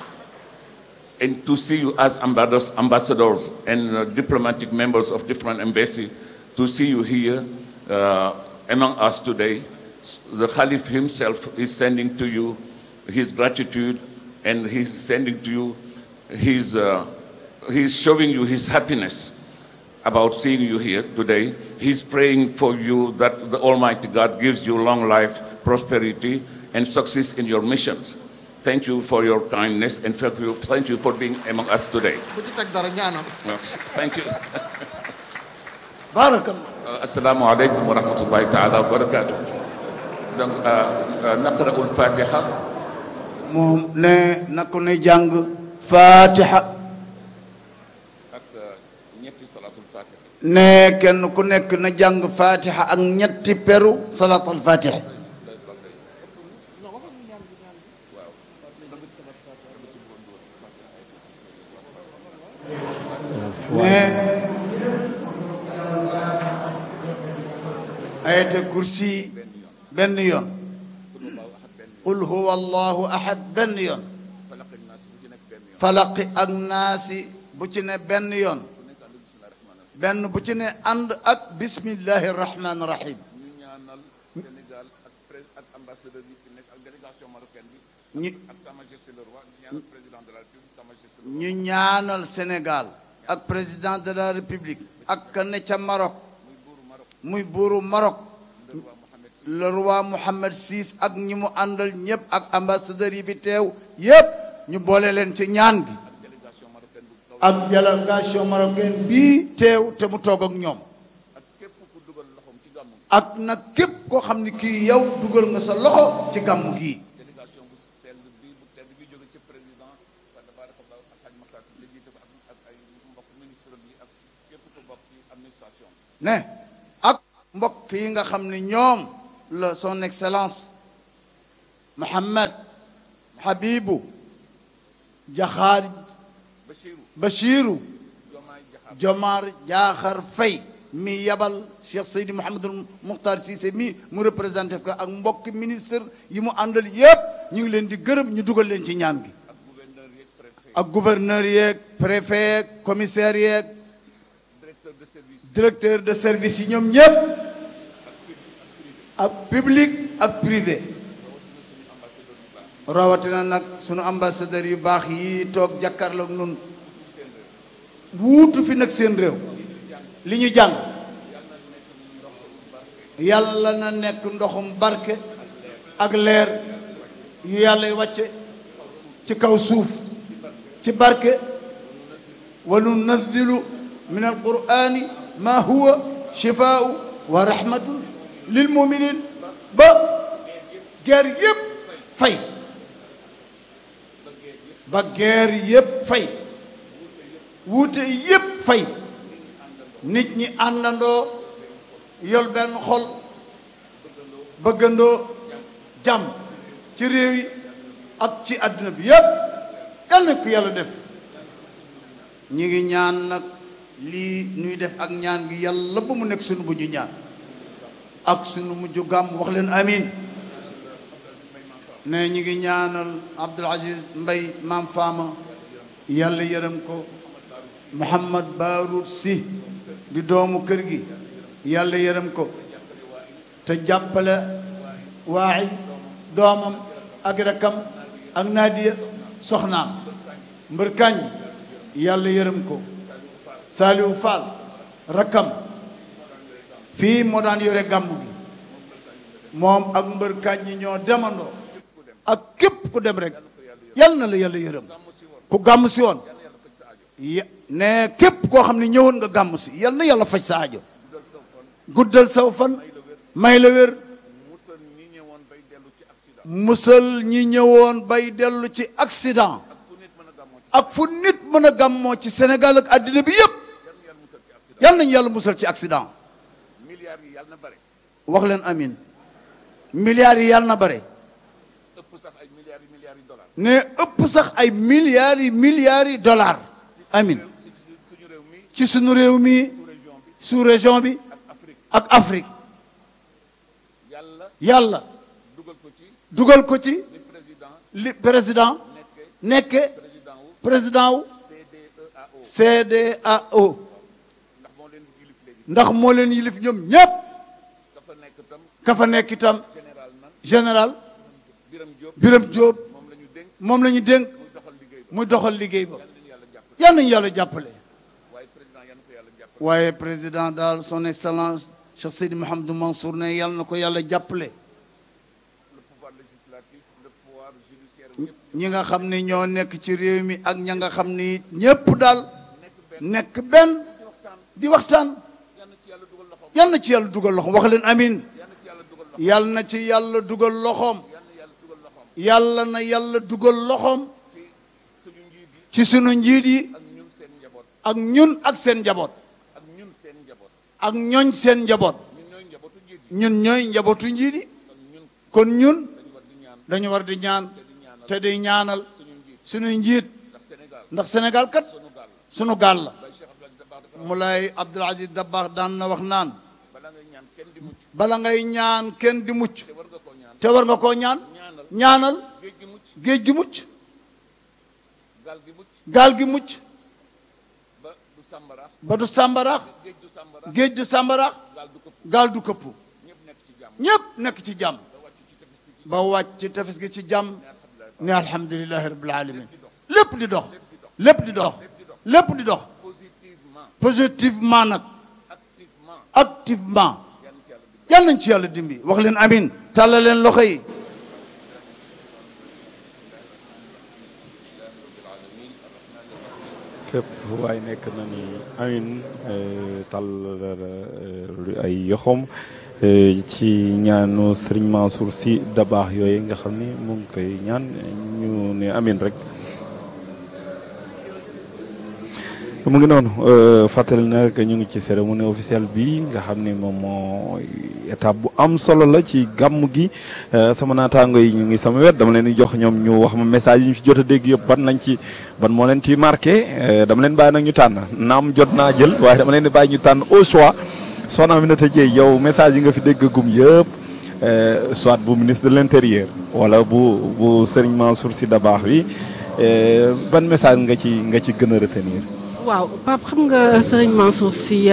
and to see you as ambassadors, ambassadors and uh, diplomatic members of different embassies, to see you here uh, among us today. The Caliph himself is sending to you his gratitude and he's sending to you his, uh, he's showing you his happiness about seeing you here today. He's praying for you that the Almighty God gives you long life, prosperity, and success in your missions. Thank you for your kindness and thank you, thank you for being among us today. Thank you. Barakallah. Assalamu alaikum wa rahmatullahi ta'ala wa barakatuh. Donc, نقرأ الفاتحة. moom ne na ko ne jàng Fatiha. ne kenn ku nekk na jàng fatiha ak ñetti peru salatul fatiha ne ayata kursi benn yoon qul huwa allahu ahad benn yoon falaqi ak naasi bu ci ne benn yoon benn bu ci ne ànd ak bismillahi rahmaani rahim ñu ñu ñaanal Sénégal ak président de la république ak ka ne ca Maroc muy buuru Maroc le roi Mohammed VI ak ñi mu àndal ñëpp ak ambassadeur yi fi teew yépp ñu boole leen ci ñaan gi ak délégation marocaine bii teew te mu toog ak ñoom ak nag képp koo xam ni kii yow dugal nga sa loxo ci gàmmu gii ne ak mbokk yi nga xam ne ñoom la son excellence Mohammed Habibu Jaxaar Bachiru Jomar Jaaxar Fay mi yabal Cheikh Seydi Mouhamadul Mukhtar Cissé mi mu représenté ko ak mbokk ministre yi mu àndal yépp ñu ngi leen di gërëm ñu dugal leen ci ñaan gi ak gouverneur yeeg préfet yeeg commissaire yeeg directeur de service yi ñoom ñëpp ak public ak privé rawatina nag sunu ambassadeur yu baax yi toog jàkkaarloog nun wuutu fi nag seen réew li ñu jàng yàlla na nekk ndoxum barke ak leer yu yàlla wàcce ci kaw suuf ci barke wa nunazzilu min alqurani ma huwa shifaau wa rahmatun lil muminin ba guerre yépp fay ba guerre yépp fay wuute yépp fay nit ñi àndandoo yol benn xol bëggandoo jàmm ci réew yi ak ci àdduna bi yépp yal na ko yàlla def ñi ngi ñaan nag lii ñuy def ak ñaan gi yàlla ba mu nekk sunu bu ñu ñaan ak sunu mujj gàmm wax leen amin ne ñi ngi ñaanal Abdul Aziz Mbay maam faama yàlla yërëm ko Muhammad Baroud Si di doomu kër gi yàlla yërëm ko te jàppale waaxi doomam ak rakkam ak naadiya soxnaam mbër kañ yàlla yërëm ko Saliou Fall rakkam fii moo daan yore gàmm gi moom ak mbër kañ ñoo demandoo ak képp ku dem rek yàlla na la yàlla yërëm ku gàmm si woon ya ne képp koo xam ne ñëwoon nga gàmm si yal na yàlla faj sa aajo guddal saw fan may la wér musal ñi ñëwoon bay dellu ci accident ak fu nit mën a gàmmoo ci Sénégal ak àddina bi yépp yal nañu yàlla musal ci accident wax leen amin milliards yi yàlla na bare ne ëpp sax ay milliards yi milliards yi dollars amin ci sunu réew mi sous région bi ak Afrique yàlla dugal ko ci li président nekke président wu CEDEAO ndax moo leen yilif ñoom ñépp ka fa nekk itam général Biram Diop moom la ñu dénk muy doxal liggéey ba yal nañu yàlla jàppale waaye président daal son excellence Cheikh Seydi Mouhamadou Mansour ne yal na ko yàlla jàppale ñi nga xam ne ñoo nekk ci réew mi ak ña nga xam ni ñépp daal nekk benn di waxtaan yal na ci yàlla dugal loxoom wax leen amin yal na ci yàlla dugal loxoom yàlla na yàlla dugal loxoom ci sunu njiit yi ak ñun ak seen njaboot ak ñooñ seen njaboot ñun ñooy njabootu njiit yi kon ñun dañu war di ñaan te di ñaanal sunu njiit ndax Sénégal kat sunu gaal la Moulay Abdoul Aziz Dabakh daan na wax naan bala ngay ñaan kenn di mucc te war nga koo ñaan ñaanal géej gi mucc gaal gi mucc ba du sàmbaraax géej du sàmbaraax gaal du këpp ñépp nekk ci jàmm ba wàcc ci tefes gi ci jàmm ne alhamdulilahi rabbil alamin lépp di dox lépp di dox lépp di dox positivement nag activement yal nañ ci yàlla dimbi wax leen amin tàlla leen loxo yi fépp waaye nekk na ni amin tal ay yoxom ci ñaanu Serigne Mansour Sy Dabakh yooyu nga xam ni mu ngi koy ñaan ñu ne amin rek mu ngi noonu fàttali na que ñu ngi ci cérémonie officielle bi nga xam ne moom moo étape bu am solo la ci gàmm gi sama naataango yi ñu ngi sama wet dama leen di jox ñoom ñu wax ma message yi ñu fi jot a dégg yëpp ban lañ ci ban moo leen ci marqué dama leen bàyyi nag ñu tànn naam jot naa jël waaye dama leen di bàyyi ñu tànn au choix soxna Aminata Dieye yow message yi nga fi dégg gum yëpp soit bu ministre de l'intérieur wala bu bu Serigne Mansour Sy Dabakh bi ban message nga ci nga ci gën a retenir. waaw Pape xam nga Serigne Mansour Sy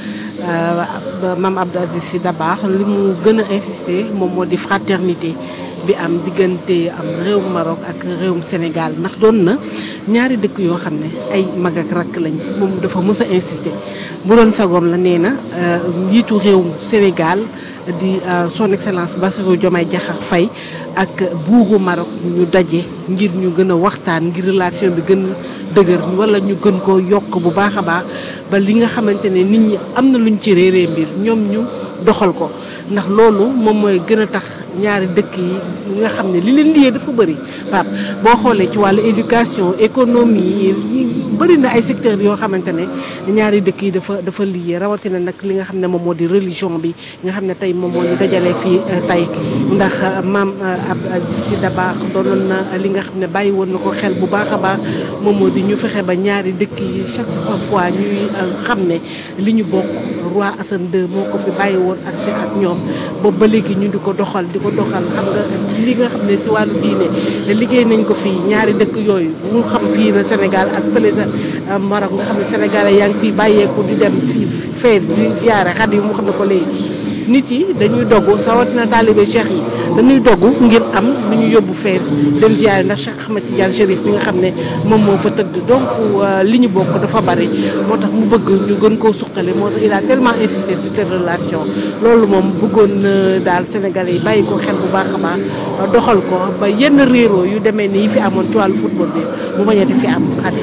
Mame Abdou Aziz Sy Dabakh li mu gën a insister moom moo di fraternité bi am diggante am réewum Maroc ak réewum Sénégal ndax doon na ñaari dëkk yoo xam ne ay mag ak rakk lañ moom dafa mës a insister bu doon sagoom la nee na njiitu réewum Sénégal di son excellence Bassirou Diomaye Diakhar Faye ak buuru Maroc ñu daje ngir ñu gën a waxtaan ngir relation bi gën a dëgër wala ñu gën koo yokk bu baax a baax ba li nga xamante ne nit ñi am na luñ ci réeree mbir ñoom ñu doxal ko ndax loolu moom mooy gën a tax ñaari dëkk yi nga xam ne li leen liyee dafa bëri Pape boo xoolee ci wàllu éducation économie yi bëri na ay secteurs yoo xamante ne ñaari dëkk yi dafa dafa liyee rawatina nag li nga xam ne moom moo di religion bi nga xam ne tey moom moo ñu dajalee fii tey ndax maam Abdou Aziz Sy Dabakh doonoon na li nga xam ne bàyyi woon na ko xel bu baax a baax moom moo di ñu fexe ba ñaari dëkk yi chaque fois ñuy xam ne li ñu bokk roi Hassan II moo ko fi bàyyi woon accès ak ñoom boobu ba léegi ñu di ko doxal di ko doxal xam nga li nga xam ne si wàllu diine liggéey nañ ko fii ñaari dëkk yooyu mu xam fii na Sénégal ak fële sa Maroc nga xam ne sénégalais yaa ngi fii bàyyeeku di dem fii fees di ziare xat yi mu xam ne ko léegi nit yi dañuy dogg sawatina taalibe cheikh yi dañuy dogg ngir am lu ñu yóbbu fees dem ziare ndax Cheikh Ahmed Tidiane Chérif bi nga xam ne moom moo fa tëdd donc li ñu bokk dafa bari moo tax mu bëgg ñu gën koo suqale moo tax il a tellement insisté sur cette relation loolu moom bëggoon na daal sénégalais yi bàyyi ko xel bu baax a baax doxal ko ba yenn réeroo yu demee ni yi fi amoon ci wàllu football bi mu bañati fi am xale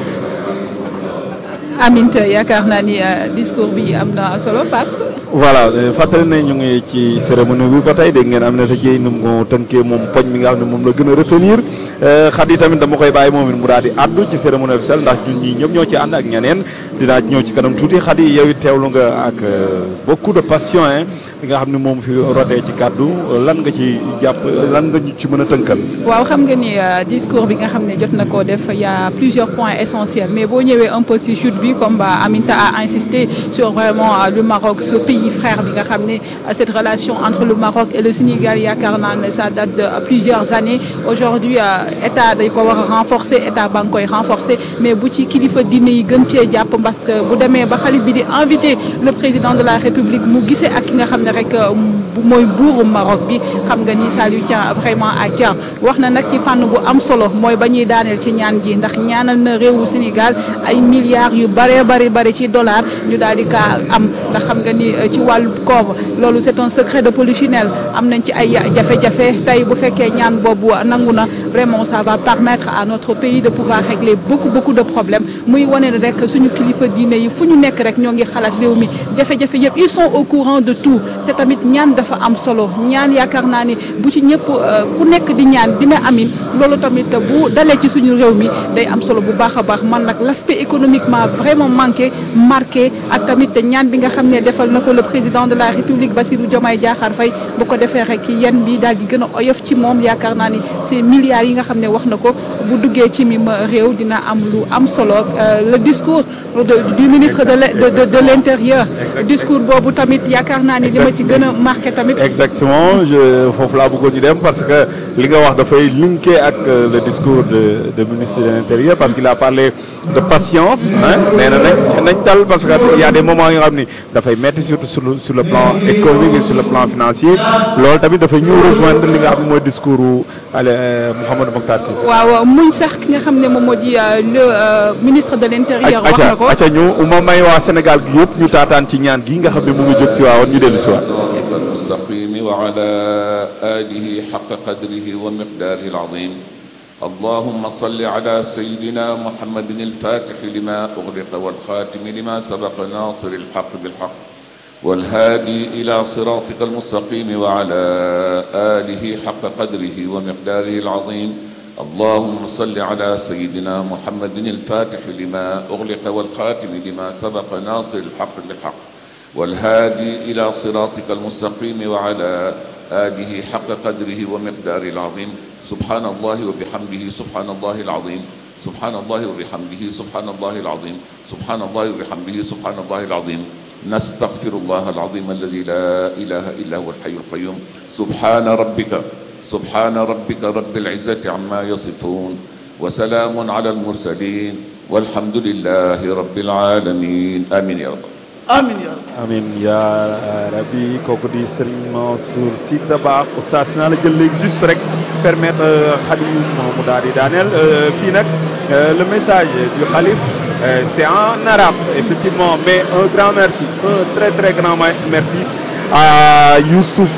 Aminte yaakaar naa ni discours bi am na solo Pape. voilà fàttali ne ñu ngi ci cérémonie bi ba tey dégg ngeen am na ta jéy nu mu tënkee moom poñ mi nga xam ne moom la gën a retenir xat yi tamit dama koy bàyyi moom it mu daal di àddu ci cérémonie officielle ndax ñun ñii ñëpp ñoo ci ànd ak ñeneen dinaa ñëw ci kanam tuuti xat yi yow it teewlu nga ak beaucoup de passion hein li nga xam ne moom fi rotee ci kàddu lan nga ci jàpp lan nga ñu ci mën a tënkal waaw xam nga ni discours bi nga xam ne jot na koo def y a plusieurs points essentiels mais boo ñëwee un peu si chute bi comme Aminta a insisté sur vraiment le Maroc ce pays frère bi nga xam ne cette relation entre le Maroc et le Sénégal yaakaar naa ne ça date de plusieurs années aujourd'hui état dañ ko war a renforcer état ba nga koy renforcer mais bu ci kilifa diine yi gën cee jàpp parce que bu demee ba xalif bi di invité le président de la République mu gisee ak ki nga xam ne rek mooy buuru Maroc bi xam nga ni ça lui tient vraiment à cœur wax na nag ci fànn bu am solo mooy ba ñuy daaneel ci ñaan gi ndax ñaanal na réewu Sénégal ay milliards yu bëree bëri bëri ci dollar ñu daal di kaa am ndax xam nga ni ci wàllu koom loolu c'est un secret de polichinelle am nañ ci ay jafe-jafe tey bu fekkee ñaan boobu nangu na vraiment ça va permettre à notre pays de pouvoir régler beaucoup beaucoup de problèmes muy wane ne rek suñu kilifa diine yi fu ñu nekk rek ñoo ngi xalaat réew mi jafe-jafe yëpp ils sont au courant de tout te tamit ñaan dafa am solo ñaan yaakaar naa ni bu ci ñëpp ku nekk di ñaan dina amin loolu tamit bu dalee ci suñu réew mi day am solo bu baax a baax man nag l'aspect économiquement vraiment manqué marqué ak tamit ñaan bi nga xam ne defal na ko le président de la République Bassirou Diomaye Diakhar Faye bu ko defee rek yenn bi daal di gën a oyof ci moom yaakaar naa ni ces milliards yi nga xam ne wax na ko bu duggee ci mim réew dina am lu am solo le discours du ministre de de de l'intérieur discours boobu tamit yaakaar naa ni li ma ci gën a marqué tamit. exactement je foofu laa bëggoon ñu dem parce que li nga wax dafay linké ak le discours de de ministre de l'intérieur parce qu'il a parlé de patience ah nee na nañ nañ dal parce que y a des moments yoo xam ni dafay métti surtout sur le sur le plan économique et sur le plan financier loolu tamit dafay ñëw rejoindre li nga xam ne mooy discours Mouhamadou Mokhtar Cissé. waaw muñ sax ki nga xam ne moom moo di le ministre de l'intérieur. wax na ko acca ñu uma may waa Sénégal gi yëpp ñu taataan ci ñaan gi nga xam ne mu ngi jóg ci waawoon ñu dellu si waat. المستقيم وعلى آله حق قدره ومقداره العظيم اللهم صل على سيدنا محمد الفاتح لما أغلق والخاتم لما سبق ناصر الحق بالحق والهادي إلى صراطك المستقيم وعلى آله حق قدره ومقداره العظيم اللهم صل على سيدنا محمد الفاتح لما أغلق والخاتم لما سبق ناصر الحق بالحق والهادي إلى صراطك المستقيم وعلى آله حق قدره ومقداره العظيم سبحان الله وبحمده سبحان الله العظيم سبحان الله وبحمده سبحان الله العظيم سبحان الله وبحمده سبحان الله العظيم نستغفر الله العظيم الذي لا إله إلا هو الحي القيوم سبحان ربك سبحان ربك رب العزة عما يصفون وسلام على المرسلين والحمد لله رب العالمين آمين يا رب amin ya rabbi amin yaa rabbi kooku di Serigne Mansour Sy Dabakh oustaz naa la jël léegi juste rek permettre Khalif mu daal di daaneel fii nag le message du Khalif c'est en arabe effectivement mais un grand merci un très très grand merci à Youssouf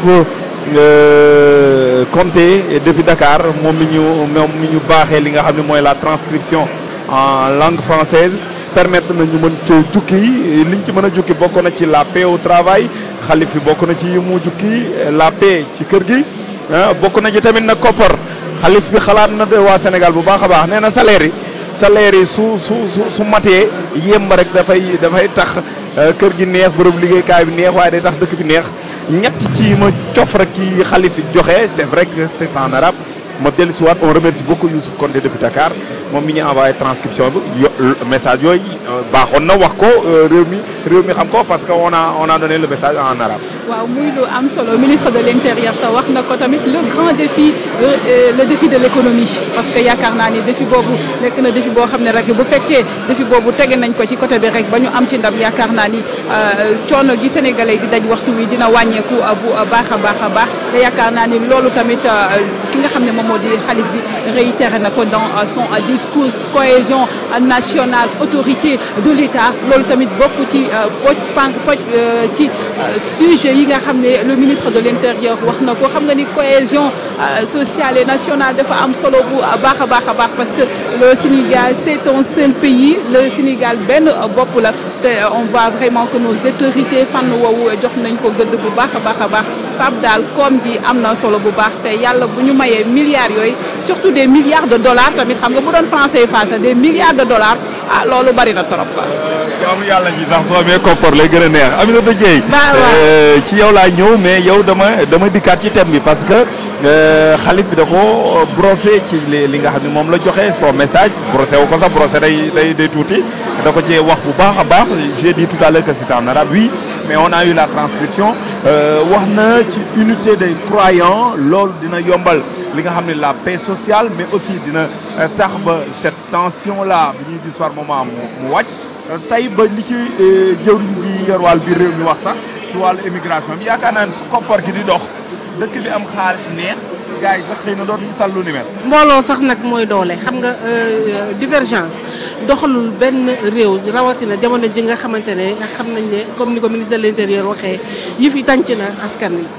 Konté depuis Dakar moom mi ñu moom mi ñu baaxee li nga xam ne mooy la transcription en langue française permettre na ñu mën ci jukki liñ ci mën a jukki bokk na ci la paix au travail xalif bi bokk na ci yi mu jukki la paix ci kër gi bokk na ci tamit na koppar xalif bi xalaat na de waa Sénégal bu baax a baax nee na salaire yi salaire yi su su su su matee yemb rek dafay dafay tax kër gi neex bërëb liggéeykaay bi neex waaye day tax dëkk bi neex ñett ci ma cof rek ci xalif bi joxe c'est vrai que c'est en arabe ma dellu si waat on remercie beaucoup Youssouf Konté depuis Dakar moom mi ñu envoyé transcription bi yo message yooyu baaxoon na wax ko réew mi réew mi xam ko parce que on a on a donné le message en arabe. waaw muy lu am solo ministre de l'intérieur sa wax na ko tamit le grand défi le défi de l'économie parce que yaakaar naa ni défi boobu nekk na défi boo xam ne rek bu fekkee défi boobu tege nañ ko ci côté bi rek ba ñu am ci ndam yaakaar naa ni coono gi sénégalais di daj waxtu wi dina wàññeeku bu baax a baax a baax te yaakaar naa ni loolu tamit ki nga xam ne moom moo di xalif bi réitéré na ko dans son discours cohésion nationale autorité de l'État loolu tamit bokk ci poj pan poj ci sujet yi nga xam ne le ministre de l'intérieur wax na ko xam nga ni cohésion sociale et nationale dafa am solo bu baax a baax a baax parce que le Sénégal c'est un seul pays le Sénégal benn bopp la te on voit vraiment que nos autorités fànn woowu jox nañ ko gëdd bu baax a baax a baax Pape daal koom gi am na solo bu baax te yàlla bu ñu mayee milliards yooyu surtout des milliards de dollars tamit xam nga bu doon français face des milliards de dollars ah loolu bari na trop quoi. jaamu yàlla ji sax soo amee koppar lay gën a neex Aminata Dieye waaw ci yow laa ñëw mais yow dama dama dikkaat ci thème bi parce que xalif bi da ko brossé ci li li nga xam ne moom la joxe son message brossé wu ko sax brossé day day day tuuti da ko cee wax bu baax a baax j'ai dit tout à l'heure que c'était en arabe oui mais on a eu la transcription wax na ci unité des croyants loolu dina yombal li nga xam ne la paix sociale mais aussi dina tax ba cette tension là bi ñuy gis par moment mu wàcc tey ba li ci jëwriñ ji yor wàll biir réew mi wax sax ci wàllu immigration bi yaakaar naa ne su koppar gi di dox dëkk bi am xaalis neex gars yi sax xëy na dootuñu tal lu ni mel. mbooloo sax nag mooy doole xam nga divergence doxalul benn réew rawatina jamono ji nga xamante ne xam nañ ne comme ni ko ministre de l'intérieur waxee yi fi tànc na askan wi.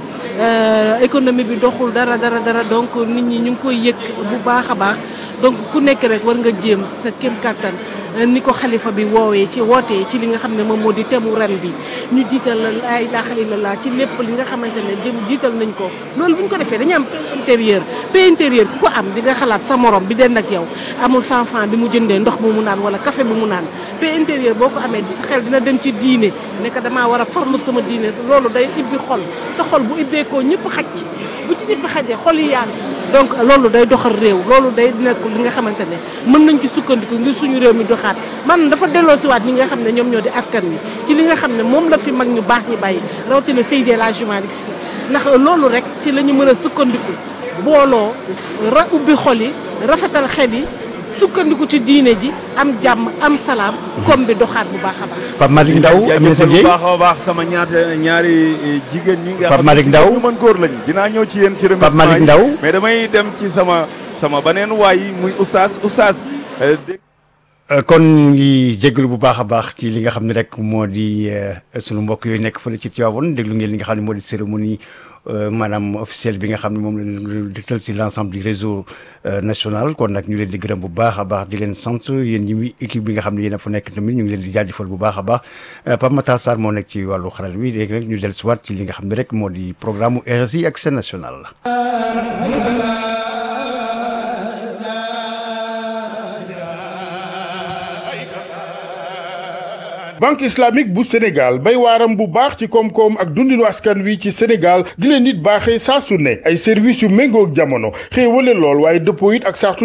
économie bi doxul dara dara dara donc nit ñi ñu ngi koy yëg bu baax a baax donc ku nekk rek war nga jéem sa kéem kattan ni ko xalifa bi woowee ci wootee ci li nga xam ne moom moo di temu ren bi ñu jiital la ilaha illallah ci lépp li nga xamante ne jëm jiital nañ ko loolu bu ñu ko defee dañu am paix intérieur paix intérieur ku ko am di nga xalaat sa morom bi den ak yow amul 100 francs bi mu jëndee ndox bu mu naan wala café bu mu naan paix intérieur boo ko amee sa xel dina dem ci diine ne que damaa war a former sama diine loolu day ibbi xol te xol bu ibbeekoo ñëpp xaj ci bu ci ñëpp xajee xol yi yaatu donc loolu day doxal réew loolu day nekk li nga xamante ne mën nañ ci sukkandiku ngir suñu réew mi doxaat man dafa delloo siwaat ñi nga xam ne ñoom ñoo di askan wi ci li nga xam ne moom la fi mag ñu baax ñi bàyyi rawatina Seydi El Hadji Malick Sy ndax loolu rek ci la ñu mën a sukkandiku booloo ra ubbi xol yi rafetal xel yi sukkandiku ci diine ji am jàmm am salaam comme bi doxaat bu baax a baax Pape Malick Ndaw Aminata bu Dieye baax a baax sama ñaata ñaari jigéen ñi nga Pape Malick Ndaw ñu mën góor lañ dinaa ñëw ci yéen ci remerciement Pape Malick yi. Ndaw mais damay dem ci sama sama beneen waay yi muy oustaz oustaz euh, dégg Euh, kon ñu ngi jégalu bu baax a baax ci li nga xam ne rek moo di euh, sunu mbokk yooyu nekk fële ci Tivaouane déglu ngeen li nga xam ne moo di cérémonie euh, maanaam officielle bi nga xam ne moom la dëgtal si l' ensemble du réseau euh, national kon nag ñu leen di gërëm bu baax a baax di leen sant yéen ñi muy équipe bi nga xam ne yéen a fa nekk tamit ñu ngi leen di jaajëfal bu baax a baax euh, Pape Matar Sarr moo nekk ci wàllu xaral wi léegi nag ñu dellu si waat ci li nga xam ne rek moo di programme mu RSI ak seen national banque islamique bu Sénégal bay waaram bu baax ci koom-koom ak dundinu askan wi ci Sénégal di leen nit baaxee saa su ne ay services yu méngoog jamono xéewale lool waaye dëppoo it ak sartu